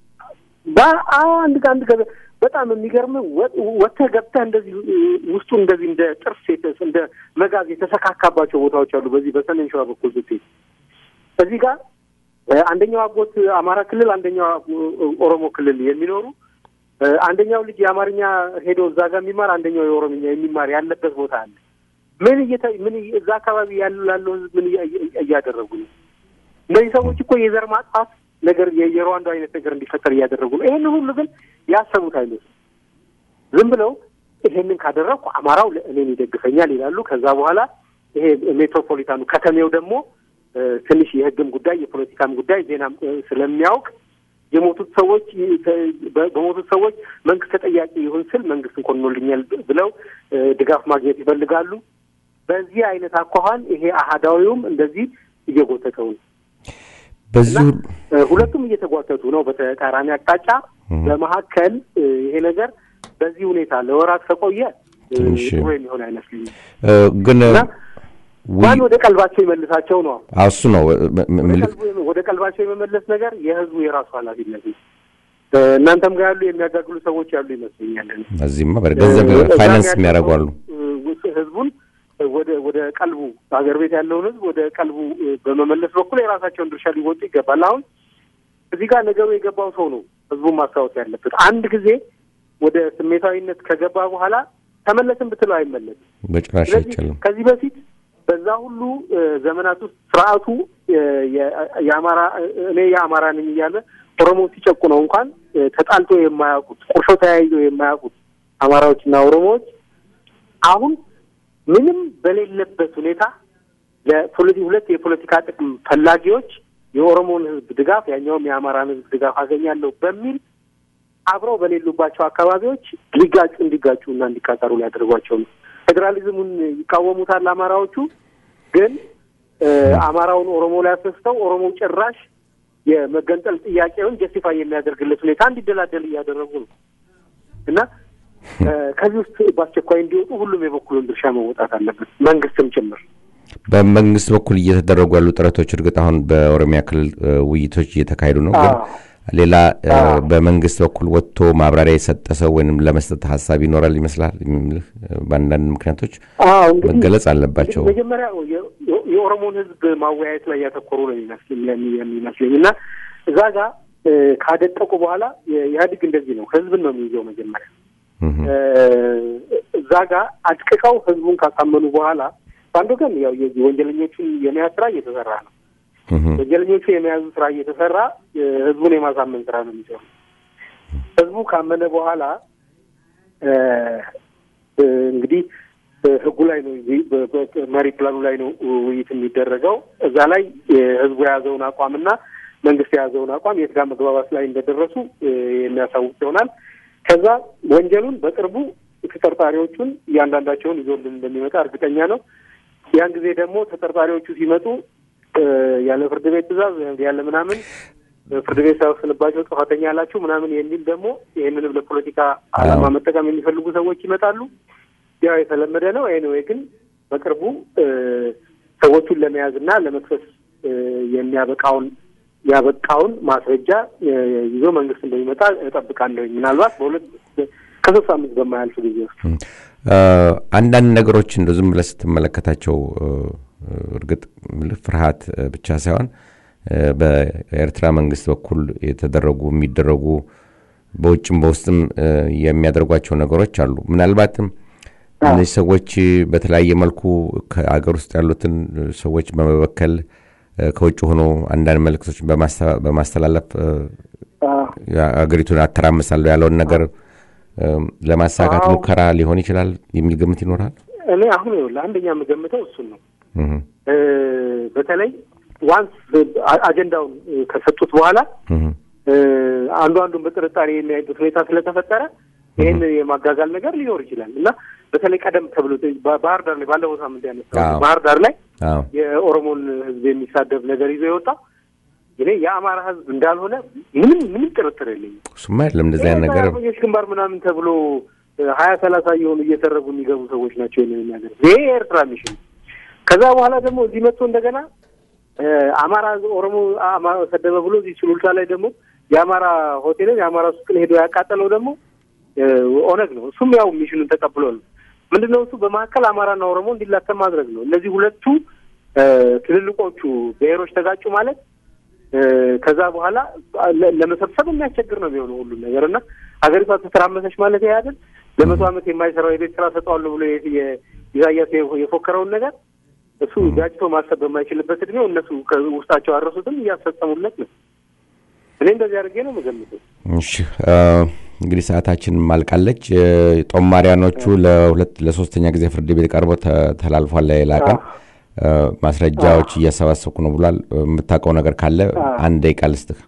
በአዎ አንድ አንድ ገበያ በጣም የሚገርም ወጥተህ ገብተህ እንደዚህ እ፣ ውስጡ እንደዚህ እንደ ጥርስ የተ- እንደ መጋዝ የተሰካካባቸው ቦታዎች አሉ። በዚህ በሰሜን ሸዋ በኩል ብትሄድ እዚህ ጋር እ፣ አንደኛው አጎት አማራ ክልል፣ አንደኛው እ፣ ኦሮሞ ክልል የሚኖሩ እ፣ አንደኛው ልጅ የአማርኛ ሄዶ እዛ ጋር የሚማር አንደኛው የኦሮምኛ የሚማር ያለበት ቦታ አለ። ምን እየተ ምን እየ- እዛ አካባቢ ያሉ ላለው ህዝብ ምን እያ- እያ- እያደረጉ ነው? እነዚህ ሰዎች እኮ የዘር ማጥፋት ነገር የ- የሩዋንዳ አይነት ነገር እንዲፈጠር እያደረጉ ነው። ይህን ሁሉ ግን ያሰቡት አይመስልም። ዝም ብለው ይሄንን ካደረግኩ አማራው እኔን ይደግፈኛል ይላሉ። ከዛ በኋላ ይሄ ሜትሮፖሊታኑ ከተሜው ደግሞ እ፣ ትንሽ የህግም ጉዳይ የፖለቲካም ጉዳይ ዜናም እ፣ ስለሚያውቅ የሞቱት ሰዎች ተ- በ- በሞቱት ሰዎች መንግስት ተጠያቂ ይሁን ስል መንግስት እንኳን ሆኖልኛል ብለው እ፣ ድጋፍ ማግኘት ይፈልጋሉ። በዚህ አይነት አኳኋን ይሄ አህዳዊውም እንደዚህ እየጎተተው ነው። በዚህ ሁሉ እ፣ ሁለቱም እየተጓተቱ ነው በተቃራኒ አቅጣጫ። በመካከል እ፣ ይሄ ነገር በዚህ ሁኔታ ለወራት ከቆየ እ፣ ትንሽ ጥሩ የሚሆን አይመስልኝም እ፣ ግን እና ውይ- ማን ወደ ቀልባቸው ይመልሳቸው ነው። አዎ፣ እሱ ነው እ፣ ም- ም- ወደ ምልክ ቀልቡ- ወደ ቀልባቸው የመመለስ ነገር የህዝቡ የራሱ ኃላፊነት ነው። እ፣ እናንተም ጋር ያሉ የሚያጋግሉ ሰዎች ያሉ ይመስለኛል። እኔ። እዚህማ በገንዘብ እ፣ እዛም ፋይናንስ ያለው የሚያደርጉ አሉ። እ፣ ውስ- ህዝቡን ወደ ወደ ቀልቡ ሀገር ቤት ያለውን ህዝብ ወደ ቀልቡ እ፣ በመመለስ በኩል የራሳቸውን ድርሻ ሊወጡ ይገባል። አሁን እዚህ ጋር ነገሩ የገባው ሰው ነው ህዝቡን ማስታወስ ያለበት። አንድ ጊዜ ወደ ስሜታዊነት ከገባ በኋላ ተመለስን ብትለው አይመለስም። በጭራሽ ስለዚህ አይቻልም። ከዚህ በፊት በዛ ሁሉ እ፣ ዘመናት ውስጥ ስርዓቱ እ፣ የ- የአማራ እኔ የአማራ ነኝ እያለ ኦሮሞ ሲጨቁ ነው እንኳን እ፣ ተጣልቶ የማያውቁት ቁርሾ ተያይዘው የማያውቁት አማራዎችና ኦሮሞዎች አሁን ምንም በሌለበት ሁኔታ ለፖለቲ ሁለት የፖለቲካ ጥቅም ፈላጊዎች የኦሮሞን ህዝብ ድጋፍ ያኛውም የአማራን ህዝብ ድጋፍ አገኛለሁ በሚል አብረው በሌሉባቸው አካባቢዎች ሊጋጩ እንዲጋጩ እና እንዲቃጠሩ ሊያደርጓቸው ነው። ፌዴራሊዝሙን ይቃወሙታል አማራዎቹ። ግን እ፣ አማራውን ኦሮሞ ላይ አስነስተው ኦሮሞ ጭራሽ የመገንጠል ጥያቄውን ጀስቲፋይ የሚያደርግለት ሁኔታ እንዲደላደል እያደረጉ ነው እና እ፣ ከዚህ ውስጥ በአስቸኳይ እንዲወጡ ሁሉም የበኩሉን ድርሻ መወጣት አለበት፣ መንግስትም ጭምር። በመንግስት በኩል እየተደረጉ ያሉ ጥረቶች እርግጥ አሁን በኦሮሚያ ክልል እ፣ ውይይቶች እየተካሄዱ ነው። ግን አዎ። ሌላ እ፣ በመንግስት በኩል ወጥቶ ማብራሪያ የሰጠ ሰው ወይም ለመስጠት ሀሳብ ይኖራል ይመስላል የሚልህ እ፣ በአንዳንድ ምክንያቶች አዎ እንግዲህ መገለጽ አለባቸው። እንግዲህ መጀመሪያ የ- የ- የኦሮሞን ህዝብ ማወያየት ላይ ያተኮሩ ነው የሚመስል የሚ- የሚመስለኝ እና እዛ ጋር እ፣ ካደቀቁ በኋላ የ- ኢህአዴግ እንደዚህ ነው፣ ህዝብን ነው የሚይዘው መጀመሪያ እህ፣ እ፣ እዛ ጋር አድቅቀው ህዝቡን ካሳመኑ በኋላ በአንድ ወገን ያው የዚህ ወንጀለኞቹን የመያዝ ስራ እየተሰራ ነው። እህ፣ ወንጀለኞቹ የመያዙ ስራ እየተሰራ እ፣ ህዝቡን የማሳመን ስራ ነው የሚሰሩ። ህዝቡ ካመነ በኋላ እ፣ እ፣ እንግዲህ እ፣ ህጉ ላይ ነው እዚህ በ- በ- መሪ ፕላኑ ላይ ነው ውይይት የሚደረገው። እዛ ላይ እ፣ ህዝቡ የያዘውን አቋምና መንግስት የያዘውን አቋም የት ጋር መግባባት ላይ እንደደረሱ እ፣ የሚያሳውቅ ይሆናል። ከዛ ወንጀሉን በቅርቡ ተጠርጣሪዎቹን እያንዳንዳቸውን ይዞልን እንደሚመጣ እርግጠኛ ነው። ያን ጊዜ ደግሞ ተጠርጣሪዎቹ ሲመጡ እ፣ ያለ ፍርድ ቤት ትዕዛዝ ያለ ምናምን እ፣ ፍርድ ቤት ሳይወስንባቸው ጥፋተኛ ያላችሁ ምናምን የሚል ደግሞ ይህንንም ለፖለቲካ ዓላማ አዎ። መጠቀም የሚፈልጉ ሰዎች ይመጣሉ። ያው የተለመደ ነው። ኤኒዌይ ግን በቅርቡ እ፣ ሰዎቹን ለመያዝ እና ለመክሰስ እ፣ የሚያበቃውን ያበቃውን ማስረጃ እ፣ ይዞ መንግስት እንደሚመጣ እጠብቃለሁኝ። ምናልባት በሁለት ከሶስት ሳምንት በማያልፍ ጊዜ ውስጥ እ፣ አንዳንድ ነገሮች እንደ ዝም ብለህ ስትመለከታቸው እ፣ እርግጥ ምልህ ፍርሃት እ፣ ብቻ ሳይሆን እ፣ በኤርትራ መንግስት በኩል የተደረጉ የሚደረጉ በውጭም በውስጥም እ፣ የሚያደርጓቸው ነገሮች አሉ። ምናልባትም እነዚህ ሰዎች በተለያየ መልኩ ከአገር ውስጥ ያሉትን ሰዎች በመበከል እ፣ ከውጭ ሆኖ አንዳንድ መልእክቶችን በማስተ- በማስተላለፍ እ፣ አገሪቱን አተራምሳለሁ ያለውን ነገር እ፣ ለማሳካት አዎ። ሙከራ ሊሆን ይችላል የሚል ግምት ይኖራል። እኔ አሁን ይኸውልህ አንደኛ የምገምተው እሱን ነው። እህ፣ እ፣ በተለይ ዋንስ አ- አጀንዳውን እ፣ ከሰጡት በኋላ እህ፣ እ፣ አንዱ አንዱን በጥርጣሬ የሚያይበት ሁኔታ ስለተፈጠረ ይህን የማጋጋል ነገር ሊኖር ይችላል እና በተለይ ቀደም ተብሎ ባ- ባህር ዳር ላይ ባለፈው ሳምንት ያነሳው አዎ። ባህር ዳር ላይ አዎ የኦሮሞን ህዝብ የሚሳደብ ነገር ይዞ የወጣ እኔ የአማራ ህዝብ እንዳልሆነ ምንም ምንም ጥርጥር የለኝም። እሱማ አይደለም እንደዚህ አይነት ነገር አርበኞች ግንባር ምናምን ተብሎ ሀያ ሰላሳ እየሆኑ እየተረጉ የሚገቡ ሰዎች ናቸው ይህንን የሚያደርጉ ይሄ የኤርትራ ሚሽን ከዛ በኋላ ደግሞ እዚህ መጥቶ እንደገና እ፣ አማራ ኦሮሞ አማራ ሰደበ ብሎ እዚህ ሱሉልታ ላይ ደግሞ የአማራ ሆቴልን የአማራ ሱቅን ሄዶ ያቃጠለው ደግሞ እ፣ ኦነግ ነው። እሱም ያው ሚሽኑን ተቀብሎ ነው። ምንድን ነው እሱ በመካከል አማራና ኦሮሞ እንዲላተም ማድረግ ነው። እነዚህ ሁለቱ እ፣ ትልልቆቹ ብሔሮች ተጋጩ ማለት እ፣ ከዛ በኋላ ለ- ለመሰብሰብ የሚያስቸግር ነው የሚሆነው ሁሉም ነገር እና ሀገሪቷ ተተራመሰች ማለት ይሄ አይደል ለመቶ ዓመት የማይሰራው የቤት ስራ ሰጠዋለሁ ብሎ የ- የ- ኢሳያስ የ- የፎከረውን ነገር እሱ ጋጭቶ ማሰብ በማይችልበት እድሜው እነሱ ከውስጣቸው አረሱትም እያስፈጸሙለት ነው። እኔ እንደዚህ አድርጌ ነው የምገምተው። እሺ አ፣ እንግዲህ ሰዓታችን ማልቃለች። እ፣ ጦማሪያኖቹ ለሁለት ለሶስተኛ ጊዜ ፍርድ ቤት ቀርቦ ተ- ተላልፏል። ሌላ ቀን እ፣ ማስረጃዎች እያሰባሰብኩ ነው ብሏል። የምታውቀው ነገር ካለ አንድ ደቂቃ ልስጥህ።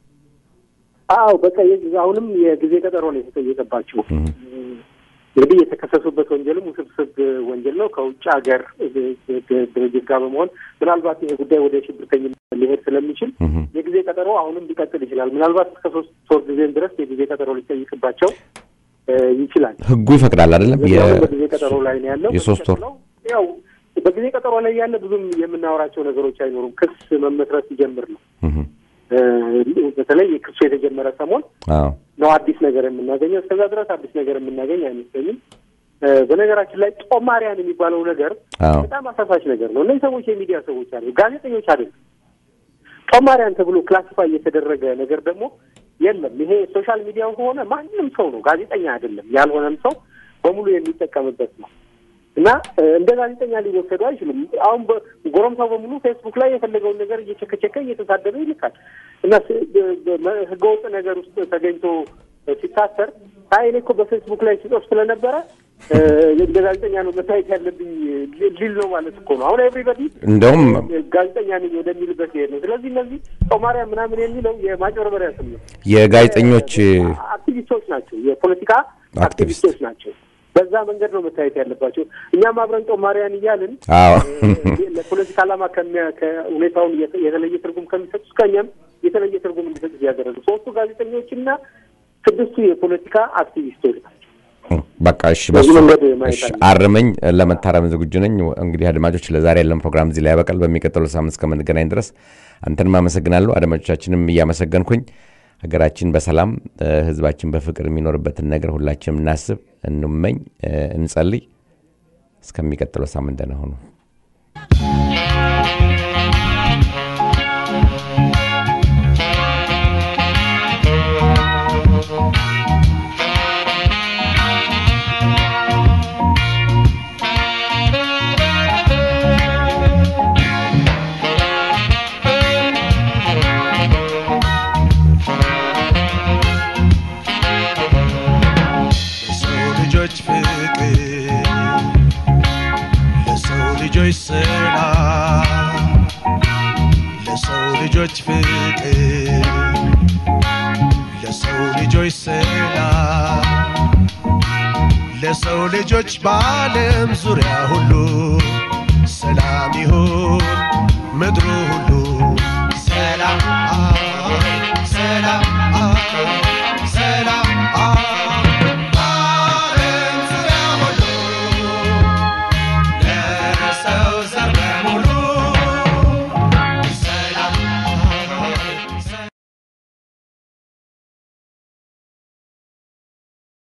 አዎ በቃ የዚህ አሁንም የጊዜ ቀጠሮ ነው የተጠየቀባቸው። እንግዲህ የተከሰሱበት ወንጀልም ውስብስብ ወንጀል ነው። ከውጭ ሀገር ድርጅት ጋር በመሆን ምናልባት ይሄ ጉዳይ ወደ ሽብርተኝነት ሊሄድ ስለሚችል የጊዜ ቀጠሮ አሁንም ሊቀጥል ይችላል። ምናልባት እስከ ሶስት ሶስት ጊዜም ድረስ የጊዜ ቀጠሮ ሊጠይቅባቸው እ፣ ይችላል። ህጉ ይፈቅዳል አይደለም? ስለዚህ የ- አሁን በጊዜ ቀጠሮ ላይ ነው ያለው። የሶስት ወር ነው ያው በጊዜ ቀጠሮ ላይ ያለ ብዙም የምናወራቸው ነገሮች አይኖሩም። ክስ መመስረት ሲጀምር ነው እህ፣ እ፣ በተለይ ክሱ የተጀመረ ሰሞን አዎ ነው አዲስ ነገር የምናገኘው። እስከዛ ድረስ አዲስ ነገር የምናገኝ አይመስለኝም። እ፣ በነገራችን ላይ ጦማሪያን የሚባለው ነገር አዎ በጣም አሳሳች ነገር ነው። እነዚህ ሰዎች የሚዲያ ሰዎች አሉ፣ ጋዜጠኞች አይደሉም። ጦማሪያን ተብሎ ክላሲፋይ የተደረገ ነገር ደግሞ የለም። ይሄ ሶሻል ሚዲያው ከሆነ ማንም ሰው ነው፣ ጋዜጠኛ አይደለም። ያልሆነም ሰው በሙሉ የሚጠቀምበት ነው እና እ፣ እንደ ጋዜጠኛ ሊወሰዱ አይችሉም። አሁን በ- ጎረምሳው በሙሉ ፌስቡክ ላይ የፈለገውን ነገር እየቸከቸከ እየተሳደበ ይልካል እና ስ- በ- በ- ህገወጥ ነገር ውስጥ ተገኝቶ እ፣ ሲታሰር አይ እኔ እኮ በፌስቡክ ላይ ሲጽፍ ስለነበረ እ፣ እንደ ጋዜጠኛ ነው መታየት ያለብኝ ሊ- ሊል ነው ማለት እኮ ነው። አሁን ኤቭሪበዲ እንደውም ጋዜጠኛ ነኝ ወደሚልበት ይሄድ ነው። ስለዚህ እነዚህ ጦማሪያ ምናምን የሚለው የማጭበርበሪያ ስም ነው። የጋዜጠኞች አክቲቪስቶች ናቸው፣ የፖለቲካ አክቲቪስቶች ናቸው። በዛ መንገድ ነው መታየት ያለባቸው። እኛም አብረን ጦማሪያን እያልን አዎ እ፣ ለፖለቲካ ዓላማ ከሚያ- ከሁኔታውን የተ- የተለየ ትርጉም ከሚሰጡ ከኛም የተለየ ትርጉም እንዲሰጡ እያደረጉ ሶስቱ ጋዜጠኞችና ስድስቱ የፖለቲካ አክቲቪስቶች ናቸው። በቃ እሺ፣ በዚህ በሱ መንገድ ማየት እሺ፣ አለብን። አርመኝ ለመታረም ዝግጁ ነኝ። እንግዲህ አድማጮች፣ ለዛሬ ያለን ፕሮግራም እዚህ ላይ ያበቃል። በሚቀጥለው ሳምንት እስከምንገናኝ ድረስ አንተንም አመሰግናለሁ፣ አድማጮቻችንም እያመሰገንኩኝ ሀገራችን በሰላም እ፣ ህዝባችን በፍቅር የሚኖርበትን ነገር ሁላችንም እናስብ፣ እንመኝ፣ እ፣ እንጸልይ። እስከሚቀጥለው ሳምንት ደህና ሁኑ። ለሰው ልጆች ፍቅር ለሰው ልጆች ሰላም ለሰው ልጆች ፍቅር ለሰው ልጆች ሰላም ለሰው ልጆች በዓለም ዙሪያ ሁሉ ሰላም ይሁን ምድሩ